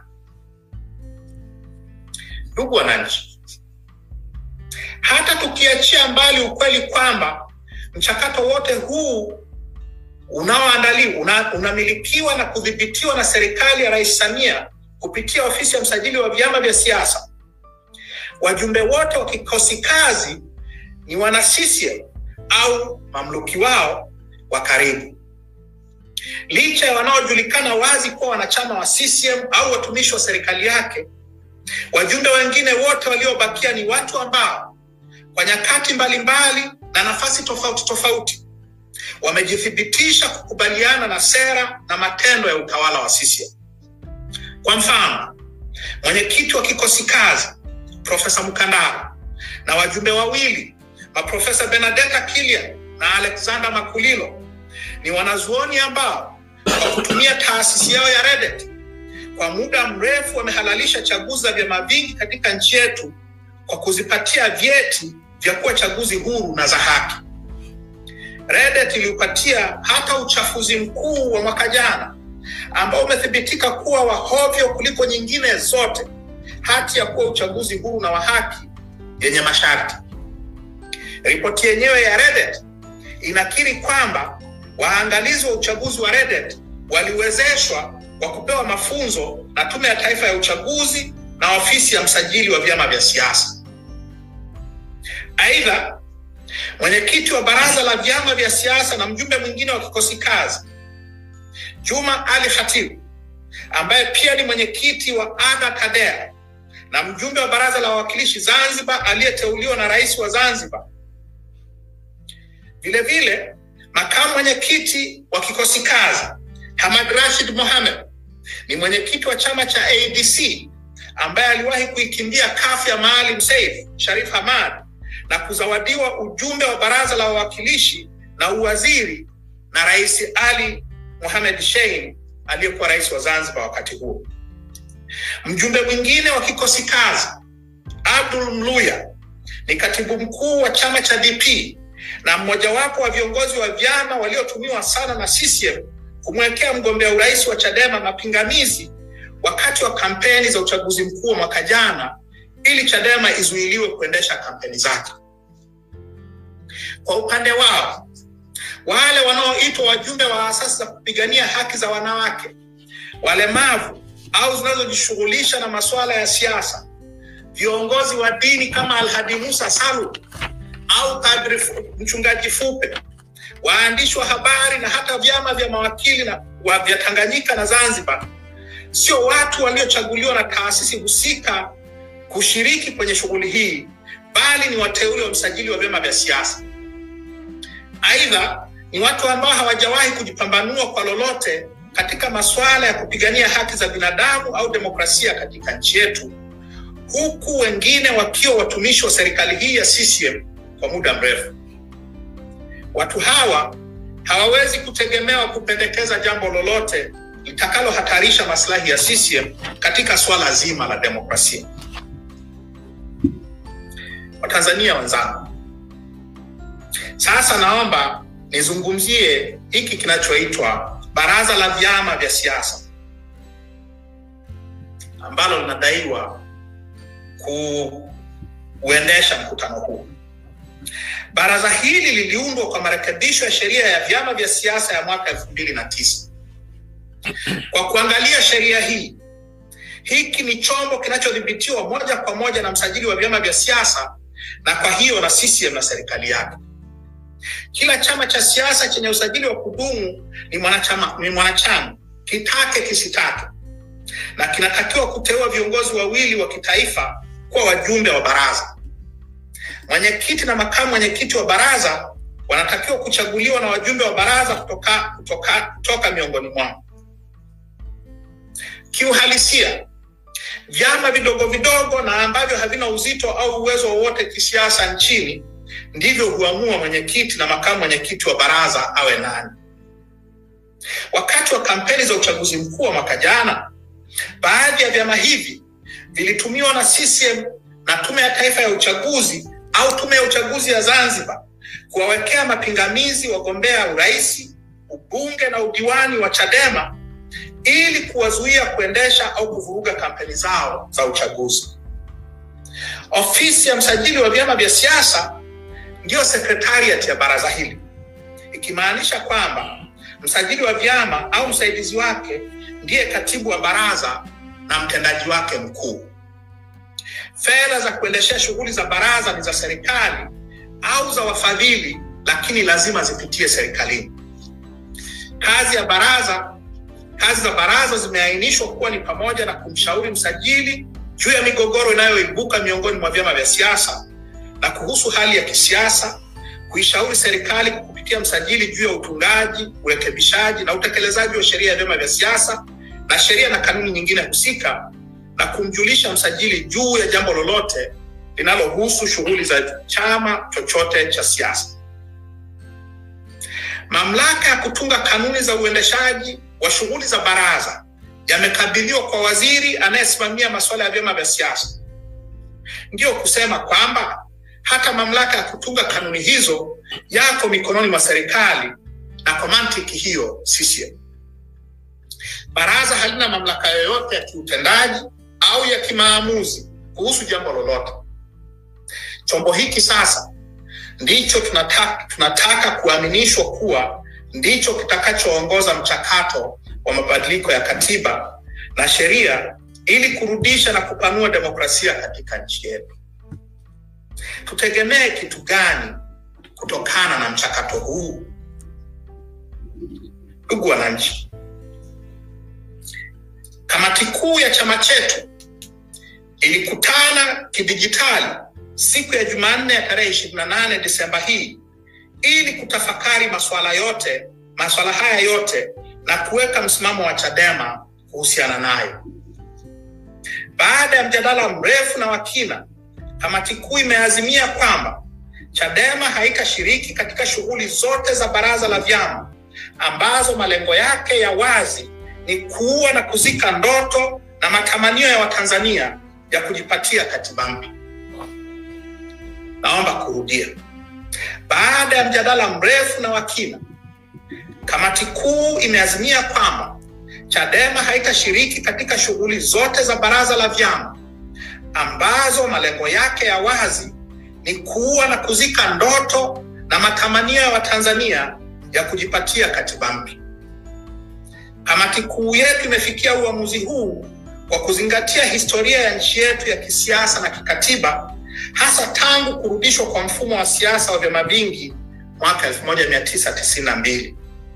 Ndugu wananchi, hata tukiachia mbali ukweli kwamba mchakato wote huu unaoandaliwa una, unamilikiwa na kudhibitiwa na serikali ya Rais Samia kupitia ofisi ya msajili wa vyama vya siasa, wajumbe wote wa kikosi kazi ni wana CCM au mamluki wao wa karibu, licha ya wanaojulikana wazi kuwa wanachama wa CCM au watumishi wa serikali yake. Wajumbe wengine wote waliobakia ni watu ambao kwa nyakati mbalimbali na nafasi tofauti tofauti wamejithibitisha kukubaliana na sera na matendo ya utawala wa CCM. Kwa mfano, mwenyekiti wa kikosi kazi Profesa Mkandara na wajumbe wawili maprofesa Benedetta Kilian na Alexander Makulilo ni wanazuoni ambao kwa kutumia taasisi yao ya REDET kwa muda mrefu wamehalalisha chaguzi za vyama vingi katika nchi yetu kwa kuzipatia vyeti vya kuwa chaguzi huru na za haki. REDET iliupatia hata uchafuzi mkuu wa mwaka jana ambao umethibitika kuwa wahovyo kuliko nyingine zote hati ya kuwa uchaguzi huru na wa haki yenye masharti. Ripoti yenyewe ya REDET inakiri kwamba waangalizi wa uchaguzi wa REDET waliwezeshwa kwa kupewa mafunzo na Tume ya Taifa ya Uchaguzi na ofisi ya msajili wa vyama vya siasa. Aidha, mwenyekiti wa baraza la vyama vya siasa na mjumbe mwingine wa kikosi kazi Juma Ali Khatibu, ambaye pia ni mwenyekiti wa ADA TADEA na mjumbe wa baraza la wawakilishi Zanzibar aliyeteuliwa na rais wa Zanzibar. Vilevile, makamu mwenyekiti wa kikosi kazi Hamad Rashid Mohamed ni mwenyekiti wa chama cha ADC ambaye aliwahi kuikimbia kafu ya Maalim Seif Sharif Hamad na kuzawadiwa ujumbe wa baraza la wawakilishi na uwaziri na Rais Ali Mohamed Shein aliyekuwa rais wa Zanzibar wakati huo. Mjumbe mwingine wa kikosi kazi Abdul Mluya ni katibu mkuu wa chama cha DP na mmojawapo wa viongozi wa vyama waliotumiwa sana na CCM kumwekea mgombea urais wa Chadema mapingamizi wakati wa kampeni za uchaguzi mkuu wa mwaka jana ili Chadema izuiliwe kuendesha kampeni zake. Kwa upande wao, wale wanaoitwa wajumbe wa asasi za kupigania haki za wanawake, walemavu au zinazojishughulisha na masuala ya siasa, viongozi wa dini kama Alhadi Musa Salu au Padri Mchungaji Fupe, waandishi wa habari na hata vyama vya mawakili na wa vya Tanganyika na Zanzibar sio watu waliochaguliwa na taasisi husika kushiriki kwenye shughuli hii, bali ni wateule wa msajili wa vyama vya siasa. Aidha, ni watu ambao hawajawahi kujipambanua kwa lolote katika masuala ya kupigania haki za binadamu au demokrasia katika nchi yetu, huku wengine wakiwa watumishi wa serikali hii ya CCM kwa muda mrefu. Watu hawa hawawezi kutegemewa kupendekeza jambo lolote litakalohatarisha maslahi ya CCM katika swala zima la demokrasia. Watanzania wenzangu, sasa naomba nizungumzie hiki kinachoitwa baraza la vyama vya siasa ambalo linadaiwa kuendesha mkutano huu. Baraza hili liliundwa kwa marekebisho ya sheria ya vyama vya siasa ya mwaka elfu mbili na tisa. Kwa kuangalia sheria hii, hiki ni chombo kinachodhibitiwa moja kwa moja na msajili wa vyama vya siasa na kwa hiyo na CCM na serikali yake. Kila chama cha siasa chenye usajili wa kudumu ni mwanachama, ni mwanachama kitake kisitake, na kinatakiwa kuteua viongozi wawili wa kitaifa kuwa wajumbe wa baraza. Mwenyekiti na makamu mwenyekiti wa baraza wanatakiwa kuchaguliwa na wajumbe wa baraza kutoka, kutoka, kutoka miongoni mwao. Kiuhalisia, Vyama vidogo vidogo na ambavyo havina uzito au uwezo wowote kisiasa nchini ndivyo huamua mwenyekiti na makamu mwenyekiti wa baraza awe nani. Wakati wa kampeni za uchaguzi mkuu wa mwaka jana, baadhi ya vyama hivi vilitumiwa na CCM na Tume ya Taifa ya Uchaguzi au Tume ya Uchaguzi ya Zanzibar kuwawekea mapingamizi wagombea urais, ubunge na udiwani wa Chadema ili kuwazuia kuendesha au kuvuruga kampeni zao za uchaguzi. Ofisi ya msajili wa vyama vya siasa ndiyo sekretariat ya baraza hili, ikimaanisha kwamba msajili wa vyama au msaidizi wake ndiye katibu wa baraza na mtendaji wake mkuu. Fedha za kuendeshea shughuli za baraza ni za serikali au za wafadhili, lakini lazima zipitie serikalini. Kazi ya baraza kazi za baraza zimeainishwa kuwa ni pamoja na kumshauri msajili juu ya migogoro inayoibuka miongoni mwa vyama vya siasa na kuhusu hali ya kisiasa, kuishauri serikali kupitia msajili juu ya utungaji, urekebishaji na utekelezaji wa sheria ya vyama vya siasa na sheria na kanuni nyingine husika, na kumjulisha msajili juu ya jambo lolote linalohusu shughuli za chama chochote cha siasa. Mamlaka ya kutunga kanuni za uendeshaji wa shughuli za baraza yamekabidhiwa kwa waziri anayesimamia masuala ya vyama vya siasa. Ndiyo kusema kwamba hata mamlaka ya kutunga kanuni hizo yako mikononi mwa serikali, na kwa mantiki hiyo CCM. Baraza halina mamlaka yoyote ya kiutendaji au ya kimaamuzi kuhusu jambo lolote. Chombo hiki sasa ndicho tunataka, tunataka kuaminishwa kuwa ndicho kitakachoongoza mchakato wa mabadiliko ya katiba na sheria ili kurudisha na kupanua demokrasia katika nchi yetu. Tutegemee kitu gani kutokana na mchakato huu? Ndugu wananchi, kamati kuu ya chama chetu ilikutana kidijitali siku ya Jumanne ya tarehe 28 Desemba hii ili kutafakari masuala yote masuala haya yote na kuweka msimamo wa Chadema kuhusiana nayo. Baada ya mjadala mrefu na wa kina, kamati kuu imeazimia kwamba Chadema haitashiriki katika shughuli zote za baraza la vyama ambazo malengo yake ya wazi ni kuua na kuzika ndoto na matamanio ya Watanzania ya kujipatia katiba mpya. Naomba kurudia. Baada ya mjadala mrefu na wa kina, kamati kuu imeazimia kwamba Chadema haitashiriki katika shughuli zote za baraza la vyama ambazo malengo yake ya wazi ni kuua na kuzika ndoto na matamanio ya Watanzania ya kujipatia katiba mpya. Kamati kuu yetu imefikia uamuzi huu kwa kuzingatia historia ya nchi yetu ya kisiasa na kikatiba hasa tangu kurudishwa kwa mfumo wa siasa wa vyama vingi mwaka 1992.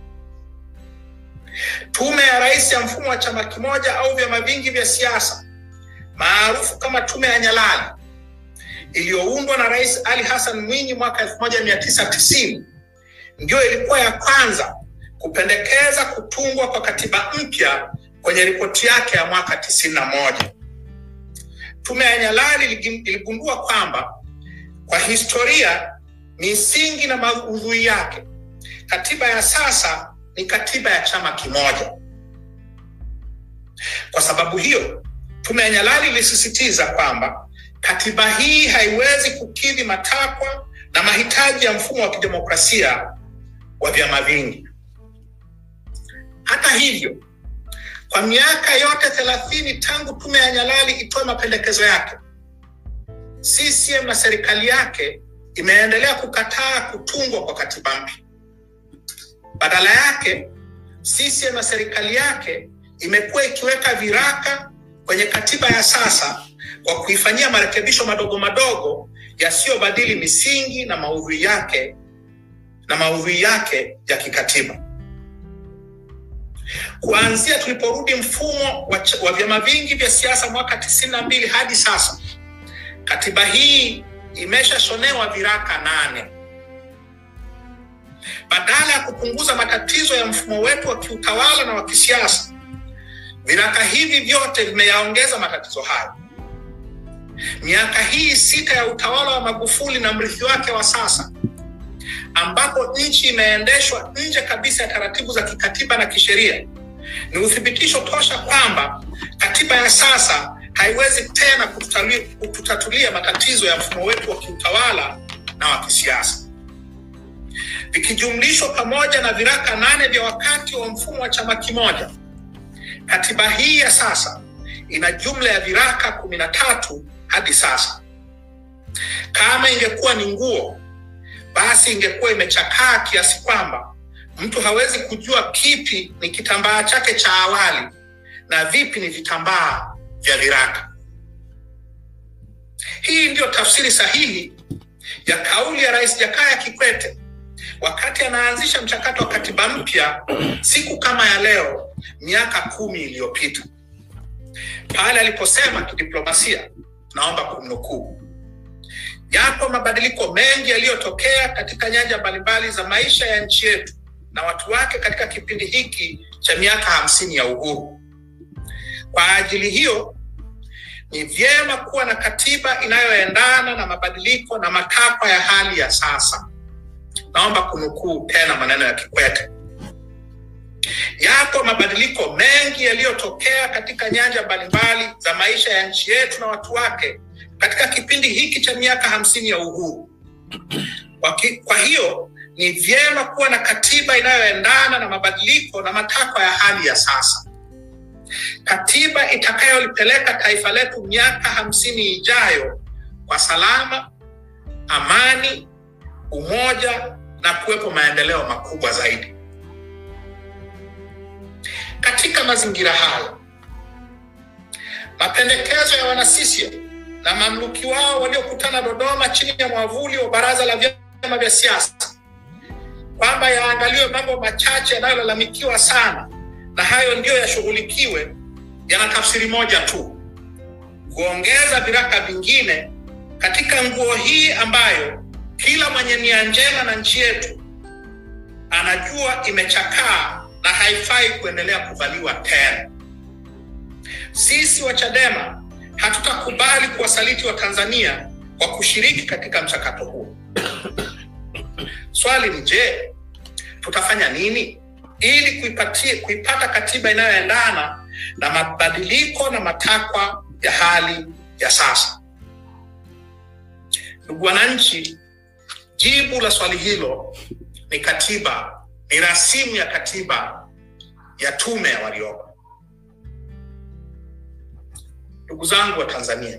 Tume ya Rais ya mfumo wa chama kimoja au vyama vingi vya siasa maarufu kama Tume ya Nyalali iliyoundwa na Rais Ali Hassan Mwinyi mwaka 1990 ndiyo ilikuwa ya kwanza kupendekeza kutungwa kwa katiba mpya kwenye ripoti yake ya mwaka 91. Tume ya Nyalali iligundua kwamba kwa historia, misingi na maudhui yake, katiba ya sasa ni katiba ya chama kimoja. Kwa sababu hiyo, Tume ya Nyalali ilisisitiza kwamba katiba hii haiwezi kukidhi matakwa na mahitaji ya mfumo wa kidemokrasia wa vyama vingi. Hata hivyo, kwa miaka yote thelathini tangu tume ya Nyalali itoe mapendekezo yake, CCM na serikali yake imeendelea kukataa kutungwa kwa katiba mpya. Badala yake, CCM na serikali yake imekuwa ikiweka viraka kwenye katiba ya sasa kwa kuifanyia marekebisho madogo madogo yasiyobadili misingi na maudhui yake na maudhui yake ya kikatiba. Kuanzia tuliporudi mfumo wa, wa vyama vingi vya siasa mwaka tisini na mbili hadi sasa, katiba hii imeshashonewa viraka nane. Badala ya kupunguza matatizo ya mfumo wetu wa kiutawala na wa kisiasa, Viraka hivi vyote vimeyaongeza matatizo hayo. Miaka hii sita ya utawala wa Magufuli na mrithi wake wa sasa, ambapo nchi inaendeshwa nje kabisa ya taratibu za kikatiba na kisheria, ni uthibitisho tosha kwamba katiba ya sasa haiwezi tena kututatulia, kututatulia matatizo ya mfumo wetu wa kiutawala na wa kisiasa. Vikijumlishwa pamoja na viraka nane vya wakati wa mfumo wa chama kimoja, katiba hii ya sasa ina jumla ya viraka kumi na tatu hadi sasa. Kama ingekuwa ni nguo, basi ingekuwa imechakaa kiasi kwamba mtu hawezi kujua kipi ni kitambaa chake cha awali na vipi ni vitambaa vya viraka. Hii ndiyo tafsiri sahihi ya kauli ya Rais Jakaya Kikwete wakati anaanzisha mchakato wa katiba mpya siku kama ya leo miaka kumi iliyopita pale aliposema kidiplomasia, naomba kumnukuu, yapo mabadiliko mengi yaliyotokea katika nyanja mbalimbali za maisha ya nchi yetu na watu wake katika kipindi hiki cha miaka hamsini ya uhuru. Kwa ajili hiyo ni vyema kuwa na katiba inayoendana na mabadiliko na matakwa ya hali ya sasa. Naomba kunukuu tena maneno ya Kikwete. Yapo mabadiliko mengi yaliyotokea katika nyanja mbalimbali za maisha ya nchi yetu na watu wake katika kipindi hiki cha miaka hamsini ya uhuru. Kwa, ki, kwa hiyo ni vyema kuwa na katiba inayoendana na mabadiliko na matakwa ya hali ya sasa, katiba itakayolipeleka taifa letu miaka hamsini ijayo kwa salama, amani, umoja na kuwepo maendeleo makubwa zaidi. Katika mazingira hayo, mapendekezo ya wana CCM na mamluki wao waliokutana Dodoma chini ya mwavuli wa Baraza la Vyama vya Siasa kwamba yaangaliwe mambo machache yanayolalamikiwa sana na hayo ndiyo yashughulikiwe, yana tafsiri moja tu: kuongeza viraka vingine katika nguo hii ambayo kila mwenye nia njema na nchi yetu anajua imechakaa na haifai kuendelea kuvaliwa tena. Sisi wa Chadema hatutakubali kuwasaliti wa Tanzania kwa kushiriki katika mchakato huo. Swali ni je, tutafanya nini ili kuipatia, kuipata katiba inayoendana na mabadiliko na matakwa ya hali ya sasa? Ndugu wananchi, jibu la swali hilo ni katiba, ni rasimu ya katiba ya Tume ya Warioba. Ndugu zangu wa Tanzania,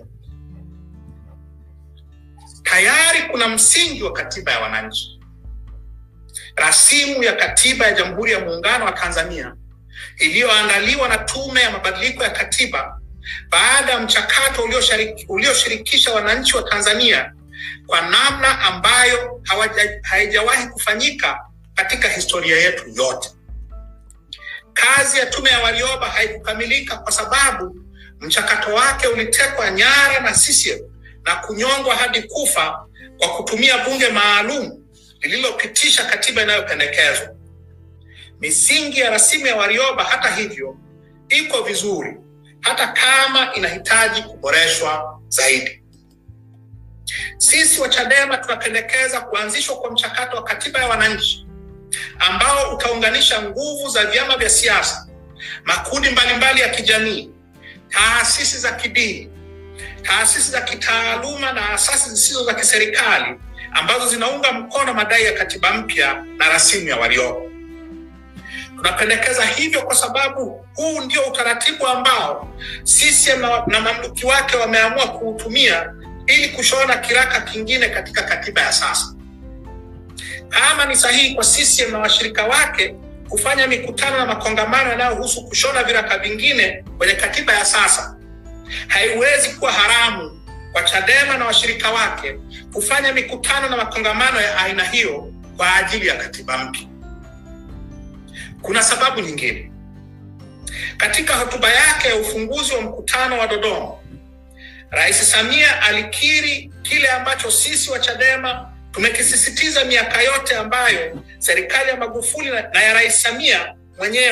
tayari kuna msingi wa katiba ya wananchi, rasimu ya katiba ya Jamhuri ya Muungano wa Tanzania iliyoandaliwa na Tume ya Mabadiliko ya Katiba baada ya mchakato ulioshirikisha wananchi wa Tanzania kwa namna ambayo haijawahi kufanyika katika historia yetu yote. Kazi ya Tume ya Warioba haikukamilika kwa sababu mchakato wake ulitekwa nyara na CCM na kunyongwa hadi kufa kwa kutumia bunge maalum lililopitisha katiba inayopendekezwa. Misingi ya rasimu ya Warioba, hata hivyo, iko vizuri, hata kama inahitaji kuboreshwa zaidi. Sisi wa Chadema tunapendekeza kuanzishwa kwa mchakato wa katiba ya wananchi ambao utaunganisha nguvu za vyama vya siasa, makundi mbalimbali ya kijamii, taasisi za kidini, taasisi za kitaaluma na asasi zisizo za kiserikali ambazo zinaunga mkono madai ya katiba mpya na rasimu ya Warioba. Tunapendekeza hivyo kwa sababu huu ndio utaratibu ambao CCM na, na mamluki wake wameamua kuutumia ili kushona kiraka kingine katika katiba ya sasa. Kama ni sahihi kwa CCM na washirika wake kufanya mikutano na makongamano yanayohusu kushona viraka vingine kwenye katiba ya sasa, haiwezi kuwa haramu kwa Chadema na washirika wake kufanya mikutano na makongamano ya aina hiyo kwa ajili ya katiba mpya. Kuna sababu nyingine. Katika hotuba yake ya ufunguzi wa mkutano wa Dodoma, Rais Samia alikiri kile ambacho sisi wa Chadema tumekisisitiza miaka yote ambayo serikali ya Magufuli na ya Rais Samia mwenyewe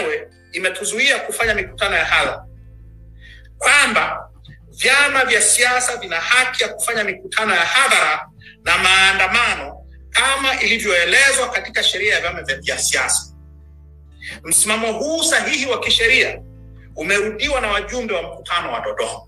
imetuzuia kufanya mikutano ya hadhara, kwamba vyama vya siasa vina haki ya kufanya mikutano ya hadhara na maandamano kama ilivyoelezwa katika sheria ya vyama vya siasa. Msimamo huu sahihi wa kisheria umerudiwa na wajumbe wa mkutano wa Dodoma.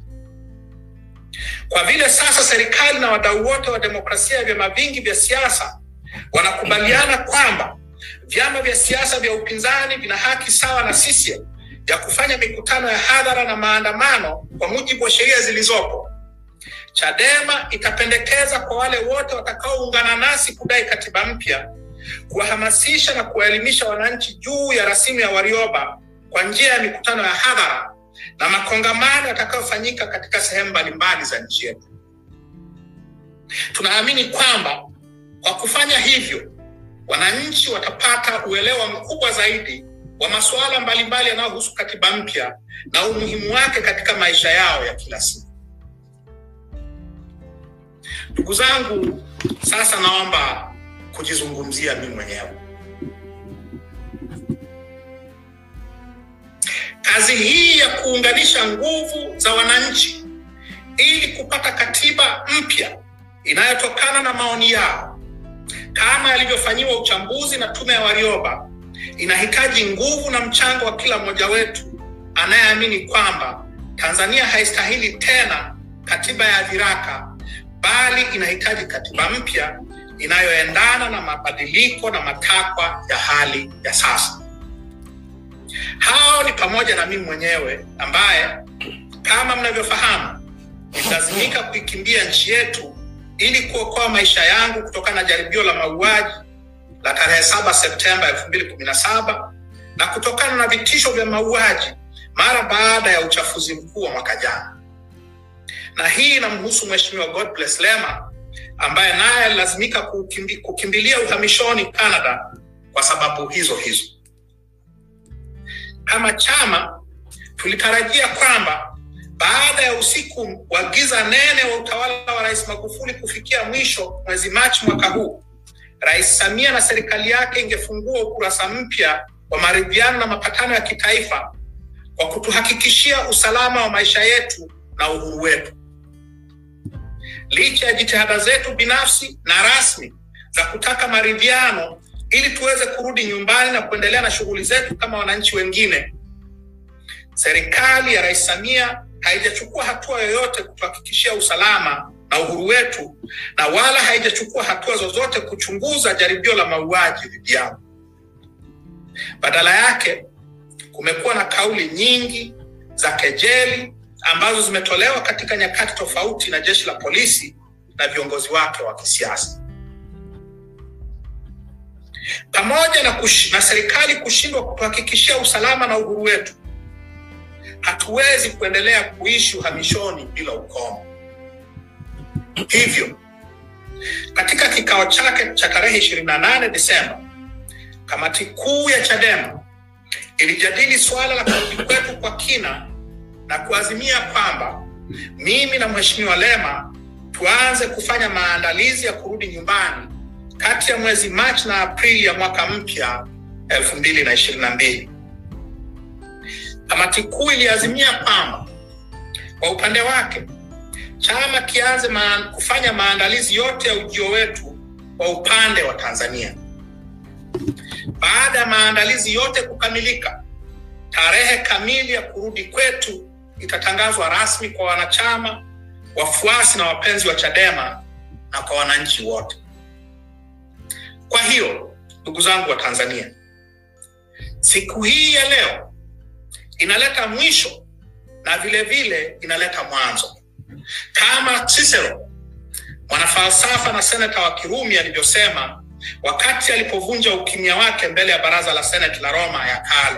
Kwa vile sasa serikali na wadau wote wa demokrasia ya vyama vingi vya siasa wanakubaliana kwamba vyama vya siasa vya upinzani vina haki sawa na CCM ya kufanya mikutano ya hadhara na maandamano kwa mujibu wa sheria zilizopo, Chadema itapendekeza kwa wale wote watakaoungana nasi kudai katiba mpya kuwahamasisha na kuwaelimisha wananchi juu ya rasimu ya Warioba kwa njia ya mikutano ya hadhara na makongamano yatakayofanyika katika sehemu mbalimbali za nchi yetu. Tunaamini kwamba kwa kufanya hivyo, wananchi watapata uelewa mkubwa zaidi wa masuala mbalimbali yanayohusu katiba mpya na umuhimu wake katika maisha yao ya kila siku. Ndugu zangu, sasa naomba kujizungumzia mimi mwenyewe. Kazi hii ya kuunganisha nguvu za wananchi ili kupata katiba mpya inayotokana na maoni yao kama yalivyofanyiwa uchambuzi na tume ya Warioba inahitaji nguvu na mchango wa kila mmoja wetu anayeamini kwamba Tanzania haistahili tena katiba ya viraka bali inahitaji katiba mpya inayoendana na mabadiliko na matakwa ya hali ya sasa. Hao ni pamoja na mimi mwenyewe ambaye kama mnavyofahamu nililazimika kuikimbia nchi yetu ili kuokoa maisha yangu kutokana na jaribio la mauaji la tarehe 7 Septemba 2017 na kutokana na vitisho vya mauaji mara baada ya uchafuzi mkuu wa mwaka jana. Na hii inamhusu Mheshimiwa Godbless Lema ambaye naye alilazimika kukimbi, kukimbilia uhamishoni Canada kwa sababu hizo hizo. Kama chama tulitarajia kwamba baada ya usiku wa giza nene wa utawala wa Rais Magufuli kufikia mwisho mwezi Machi mwaka huu, Rais Samia na serikali yake ingefungua ukurasa mpya wa maridhiano na mapatano ya kitaifa kwa kutuhakikishia usalama wa maisha yetu na uhuru wetu. Licha ya jitihada zetu binafsi na rasmi za kutaka maridhiano ili tuweze kurudi nyumbani na kuendelea na shughuli zetu kama wananchi wengine, serikali ya Rais Samia haijachukua hatua yoyote kutuhakikishia usalama na uhuru wetu na wala haijachukua hatua zozote kuchunguza jaribio la mauaji dhidi yao. Badala yake kumekuwa na kauli nyingi za kejeli ambazo zimetolewa katika nyakati tofauti na jeshi la polisi na viongozi wake wa kisiasa, pamoja na, kush, na serikali kushindwa kutuhakikishia usalama na uhuru wetu. Hatuwezi kuendelea kuishi uhamishoni bila ukomo. Hivyo, katika kikao chake cha tarehe 28 Desemba, kamati kuu ya Chadema ilijadili suala la kurudi kwetu kwa kina na kuazimia kwamba mimi na Mheshimiwa Lema tuanze kufanya maandalizi ya kurudi nyumbani kati ya mwezi Machi na Aprili ya mwaka mpya 2022. Kamati kuu iliazimia kwamba kwa upande wake chama kianze maan, kufanya maandalizi yote ya ujio wetu kwa upande wa Tanzania. Baada ya maandalizi yote kukamilika, tarehe kamili ya kurudi kwetu itatangazwa rasmi kwa wanachama, wafuasi na wapenzi wa Chadema na kwa wananchi wote. Kwa hiyo, ndugu zangu wa Tanzania, siku hii ya leo inaleta mwisho na vile vile inaleta mwanzo, kama Cicero mwanafalsafa na seneta wa Kirumi alivyosema wakati alipovunja ukimya wake mbele ya baraza la seneti la Roma ya kale.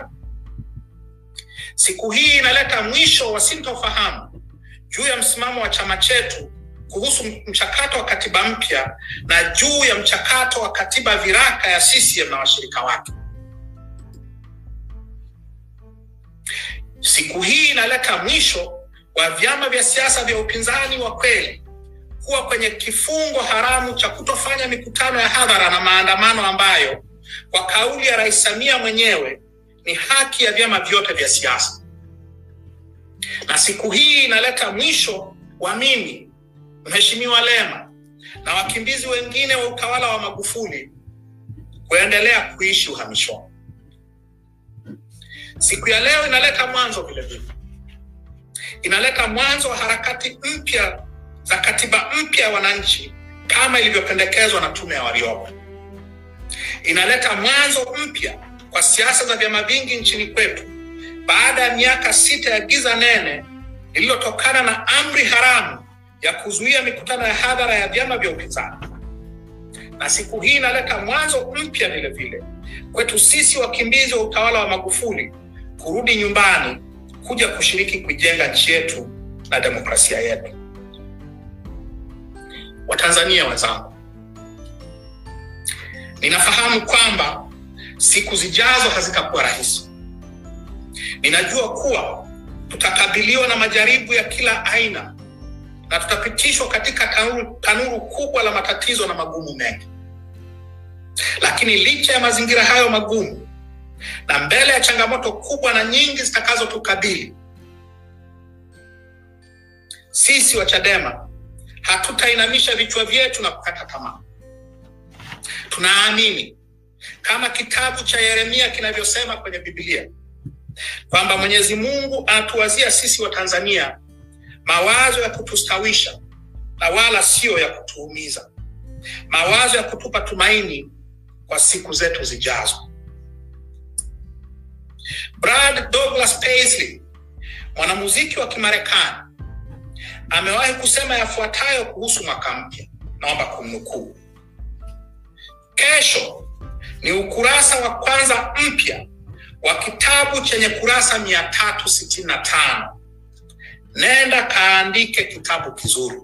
Siku hii inaleta mwisho wa sintofahamu juu ya msimamo wa chama chetu kuhusu mchakato wa katiba mpya na juu ya mchakato wa katiba viraka ya CCM na washirika wake. Siku hii inaleta mwisho wa vyama vya siasa vya upinzani wa kweli kuwa kwenye kifungo haramu cha kutofanya mikutano ya hadhara na maandamano ambayo kwa kauli ya Rais Samia mwenyewe ni haki ya vyama vyote vya siasa, na siku hii inaleta mwisho wa mimi Mheshimiwa Lema na wakimbizi wengine wa utawala wa Magufuli kuendelea kuishi uhamishoni. Siku ya leo inaleta mwanzo vile vile, inaleta mwanzo wa harakati mpya za katiba mpya ya wananchi kama ilivyopendekezwa na tume ya Warioba. Inaleta mwanzo mpya kwa siasa za vyama vingi nchini kwetu baada ya miaka sita ya giza nene lililotokana na amri haramu ya kuzuia mikutano ya hadhara ya vyama vya upinzani. Na siku hii inaleta mwanzo mpya vile vile kwetu sisi wakimbizi wa utawala wa Magufuli kurudi nyumbani kuja kushiriki kuijenga nchi yetu na demokrasia yetu. Watanzania wenzangu, ninafahamu kwamba siku zijazo hazitakuwa rahisi. Ninajua kuwa tutakabiliwa na majaribu ya kila aina na tutapitishwa katika tanuru, tanuru kubwa la matatizo na magumu mengi. Lakini licha ya mazingira hayo magumu na mbele ya changamoto kubwa na nyingi zitakazotukabili, sisi wa Chadema hatutainamisha vichwa vyetu na kukata tamaa. Tunaamini kama kitabu cha Yeremia kinavyosema kwenye Biblia kwamba Mwenyezi Mungu anatuwazia sisi wa Tanzania mawazo ya kutustawisha na wala sio ya kutuumiza, mawazo ya kutupa tumaini kwa siku zetu zijazo. Brad Douglas Paisley, mwanamuziki wa Kimarekani, amewahi kusema yafuatayo kuhusu mwaka mpya, naomba kumnukuu: kesho ni ukurasa wa kwanza mpya wa kitabu chenye kurasa mia tatu sitini na tano. Nenda kaandike kitabu kizuri.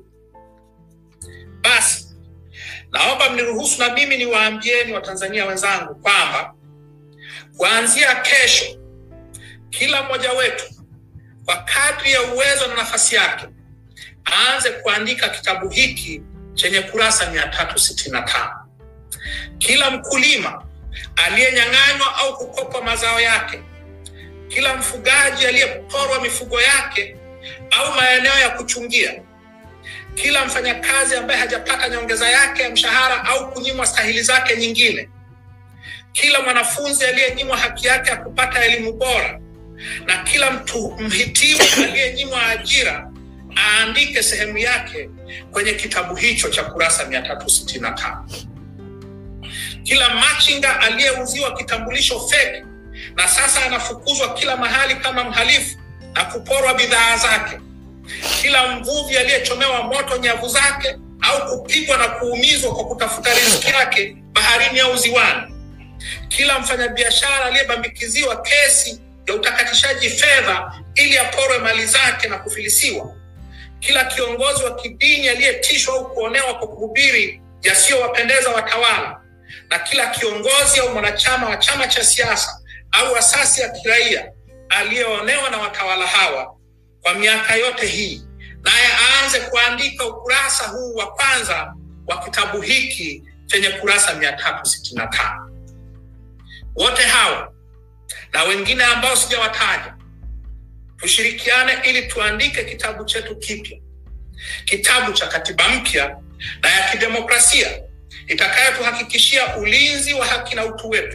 Basi naomba mniruhusu na mimi niwaambieni Watanzania wenzangu kwamba kuanzia kesho, kila mmoja wetu kwa kadri ya uwezo na nafasi yake aanze kuandika kitabu hiki chenye kurasa mia tatu sitini na tano. Kila mkulima aliyenyang'anywa au kukopwa mazao yake, kila mfugaji aliyeporwa mifugo yake au maeneo ya kuchungia, kila mfanyakazi ambaye hajapata nyongeza yake ya mshahara au kunyimwa stahili zake nyingine, kila mwanafunzi aliyenyimwa haki yake ya kupata elimu bora, na kila mtu mhitimu aliyenyimwa ajira aandike sehemu yake kwenye kitabu hicho cha kurasa mia tatu sitini na tano. Kila machinga aliyeuziwa kitambulisho feki na sasa anafukuzwa kila mahali kama mhalifu na kuporwa bidhaa zake, kila mvuvi aliyechomewa moto nyavu zake au kupigwa na kuumizwa kwa kutafuta riziki yake baharini au ziwani, kila mfanyabiashara aliyebambikiziwa kesi ya utakatishaji fedha ili aporwe mali zake na kufilisiwa, kila kiongozi wa kidini aliyetishwa au kuonewa kwa kuhubiri yasiyowapendeza watawala, na kila kiongozi au mwanachama wa chama cha siasa au asasi ya kiraia aliyeonewa na watawala hawa kwa miaka yote hii, naye aanze kuandika ukurasa huu wa kwanza wa kitabu hiki chenye kurasa mia tatu sitini na tano. Wote hawa na wengine ambao sijawataja, tushirikiane ili tuandike kitabu chetu kipya, kitabu cha katiba mpya na ya kidemokrasia itakayotuhakikishia ulinzi wa haki na utu wetu,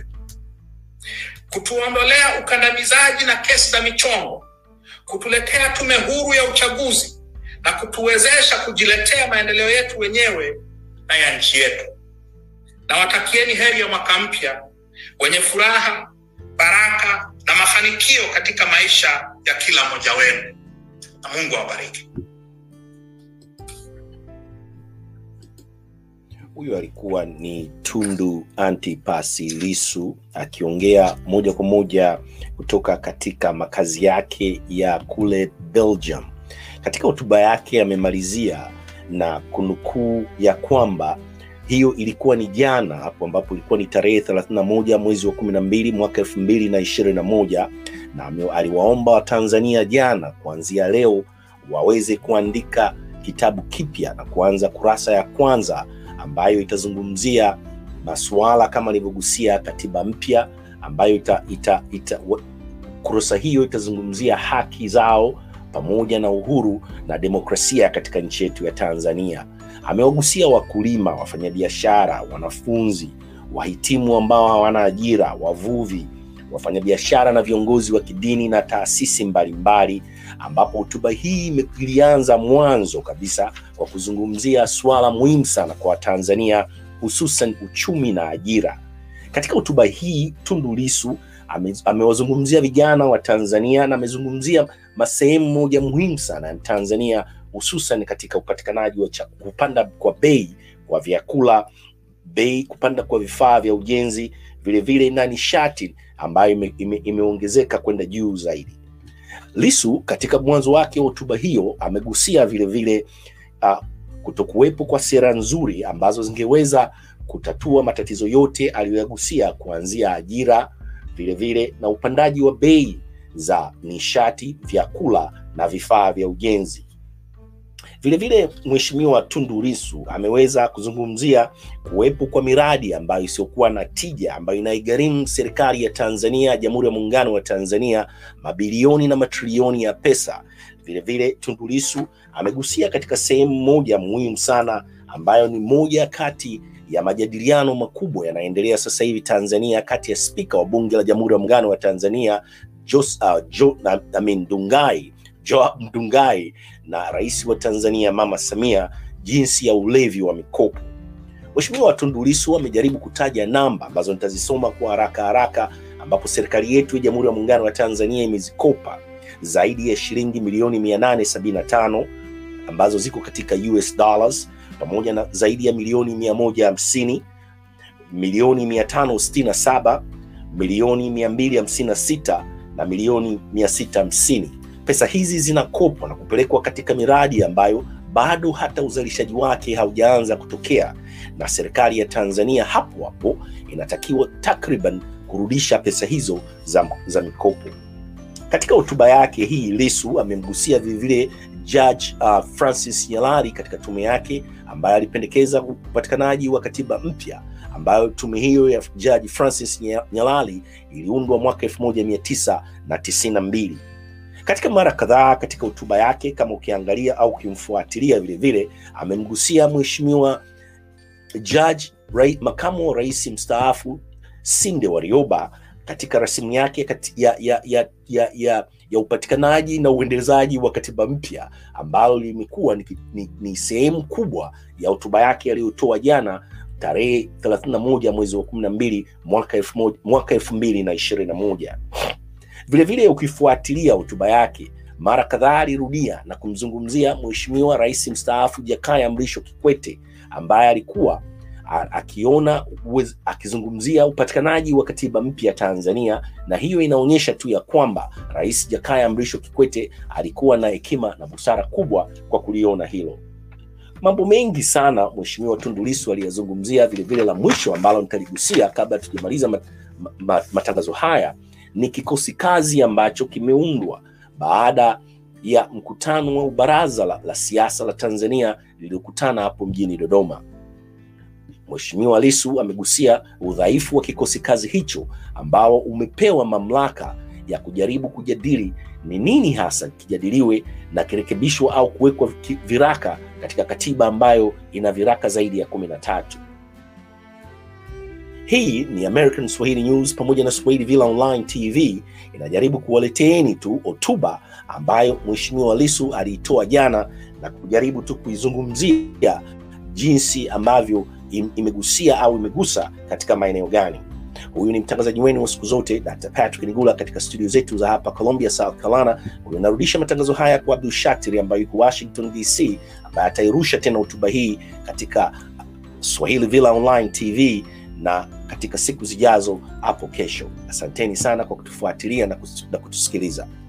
kutuondolea ukandamizaji na kesi za michongo, kutuletea tume huru ya uchaguzi na kutuwezesha kujiletea maendeleo yetu wenyewe na ya nchi yetu. Nawatakieni heri ya mwaka mpya wenye furaha, baraka na mafanikio katika maisha ya kila mmoja wenu, na Mungu awabariki. Huyu alikuwa ni Tundu Antipas Lissu akiongea moja kwa moja kutoka katika makazi yake ya kule Belgium. Katika hotuba yake amemalizia na kunukuu ya kwamba hiyo ilikuwa ni jana hapo ambapo ilikuwa ni tarehe 31 mwezi wa 12 mwaka 2021 na aliwaomba Watanzania jana kuanzia leo waweze kuandika kitabu kipya na kuanza kurasa ya kwanza ambayo itazungumzia masuala kama alivyogusia katiba mpya ambayo ita, ita, ita, wa- kurasa hiyo itazungumzia haki zao pamoja na uhuru na demokrasia katika nchi yetu ya Tanzania. Amewagusia wakulima, wafanyabiashara, wanafunzi, wahitimu ambao hawana ajira, wavuvi, wafanyabiashara na viongozi wa kidini na taasisi mbalimbali, ambapo hotuba hii ime- ilianza mwanzo kabisa kwa kuzungumzia suala muhimu sana kwa Watanzania, hususan uchumi na ajira. Katika hotuba hii Tundu Lissu ame- amewazungumzia vijana wa Tanzania na amezungumzia masehemu moja muhimu sana ya Tanzania, hususan katika upatikanaji wa cha- kupanda kwa bei kwa vyakula, bei kupanda kwa vifaa vya ujenzi, vilevile na nishati ambayo ime, ime, imeongezeka kwenda juu zaidi. Lissu katika mwanzo wake wa hotuba hiyo amegusia vilevile uh, kutokuwepo kwa sera nzuri ambazo zingeweza kutatua matatizo yote aliyoyagusia kuanzia ajira, vilevile na upandaji wa bei za nishati, vyakula na vifaa vya ujenzi. Vilevile Mheshimiwa Tundu Lissu ameweza kuzungumzia kuwepo kwa miradi ambayo isiyokuwa na tija ambayo inaigharimu serikali ya Tanzania, Jamhuri ya Muungano wa Tanzania mabilioni na matrilioni ya pesa. Vilevile Tundu Lissu amegusia katika sehemu moja muhimu sana ambayo ni moja kati ya majadiliano makubwa yanaendelea sasa hivi Tanzania kati ya spika wa bunge la Jamhuri ya Muungano wa Tanzania Jos, uh, jo, na, I mean, Ndugai Joab Ndugai na rais wa Tanzania Mama Samia jinsi ya ulevi wa mikopo. Mheshimiwa Tundu Lissu amejaribu kutaja namba ambazo nitazisoma kwa haraka haraka, ambapo serikali yetu ya Jamhuri ya Muungano wa Tanzania imezikopa zaidi ya shilingi milioni 875 ambazo ziko katika US dollars pamoja na zaidi ya milioni 150 milioni 567 milioni 256 na milioni 650. Pesa hizi zinakopwa na kupelekwa katika miradi ambayo bado hata uzalishaji wake haujaanza kutokea, na serikali ya Tanzania hapo hapo inatakiwa takriban kurudisha pesa hizo za, za mikopo. Katika hotuba yake hii, Lissu amemgusia vilevile Judge uh, Francis Nyalali katika tume yake ambaye alipendekeza upatikanaji wa katiba mpya ambayo tume hiyo ya Judge Francis Nya- Nyalali iliundwa mwaka 1992. Katika mara kadhaa katika hotuba yake, kama ukiangalia au ukimfuatilia vile vile, amemgusia mheshimiwa Judge rai, makamu wa rais mstaafu Sinde Warioba katika rasimu yake kati ya, ya, ya, ya, ya, ya upatikanaji na uendelezaji wa katiba mpya ambalo limekuwa ni, ni, ni sehemu kubwa ya hotuba yake aliyotoa jana tarehe 31 mwezi wa 12 mwaka elfu moja- mwaka 2021. Vilevile ukifuatilia hotuba yake mara kadhaa alirudia na kumzungumzia mheshimiwa rais mstaafu Jakaya Mrisho Kikwete ambaye alikuwa a- akiona uwez- akizungumzia upatikanaji wa katiba mpya Tanzania, na hiyo inaonyesha tu ya kwamba rais Jakaya Mrisho Kikwete alikuwa na hekima na busara kubwa kwa kuliona hilo. Mambo mengi sana mheshimiwa Tundu Lissu aliyazungumzia. Vilevile la mwisho ambalo nitaligusia kabla tujamaliza mat, ma, matangazo haya ni kikosi kazi ambacho kimeundwa baada ya mkutano wa baraza la, la siasa la Tanzania lililokutana hapo mjini Dodoma. Mheshimiwa Lissu amegusia udhaifu wa kikosi kazi hicho ambao umepewa mamlaka ya kujaribu kujadili ni nini hasa kijadiliwe na kirekebishwa au kuwekwa ki- viraka katika katiba ambayo ina viraka zaidi ya kumi na tatu. Hii ni American Swahili News pamoja na Swahili Villa Online TV inajaribu kuwaleteeni tu hotuba ambayo Mheshimiwa Lissu aliitoa jana na kujaribu tu kuizungumzia jinsi ambavyo im- imegusia au imegusa katika maeneo gani. Huyu ni mtangazaji wenu wa siku zote Dr. Patrick Nigula katika studio zetu za hapa Columbia, South Carolina. Huyu narudisha matangazo haya kwa Abdul Shatiri ambaye yuko Washington DC, ambaye atairusha tena hotuba hii katika Swahili Villa Online TV na katika siku zijazo hapo kesho. Asanteni sana kwa kutufuatilia na kus- na kutusikiliza.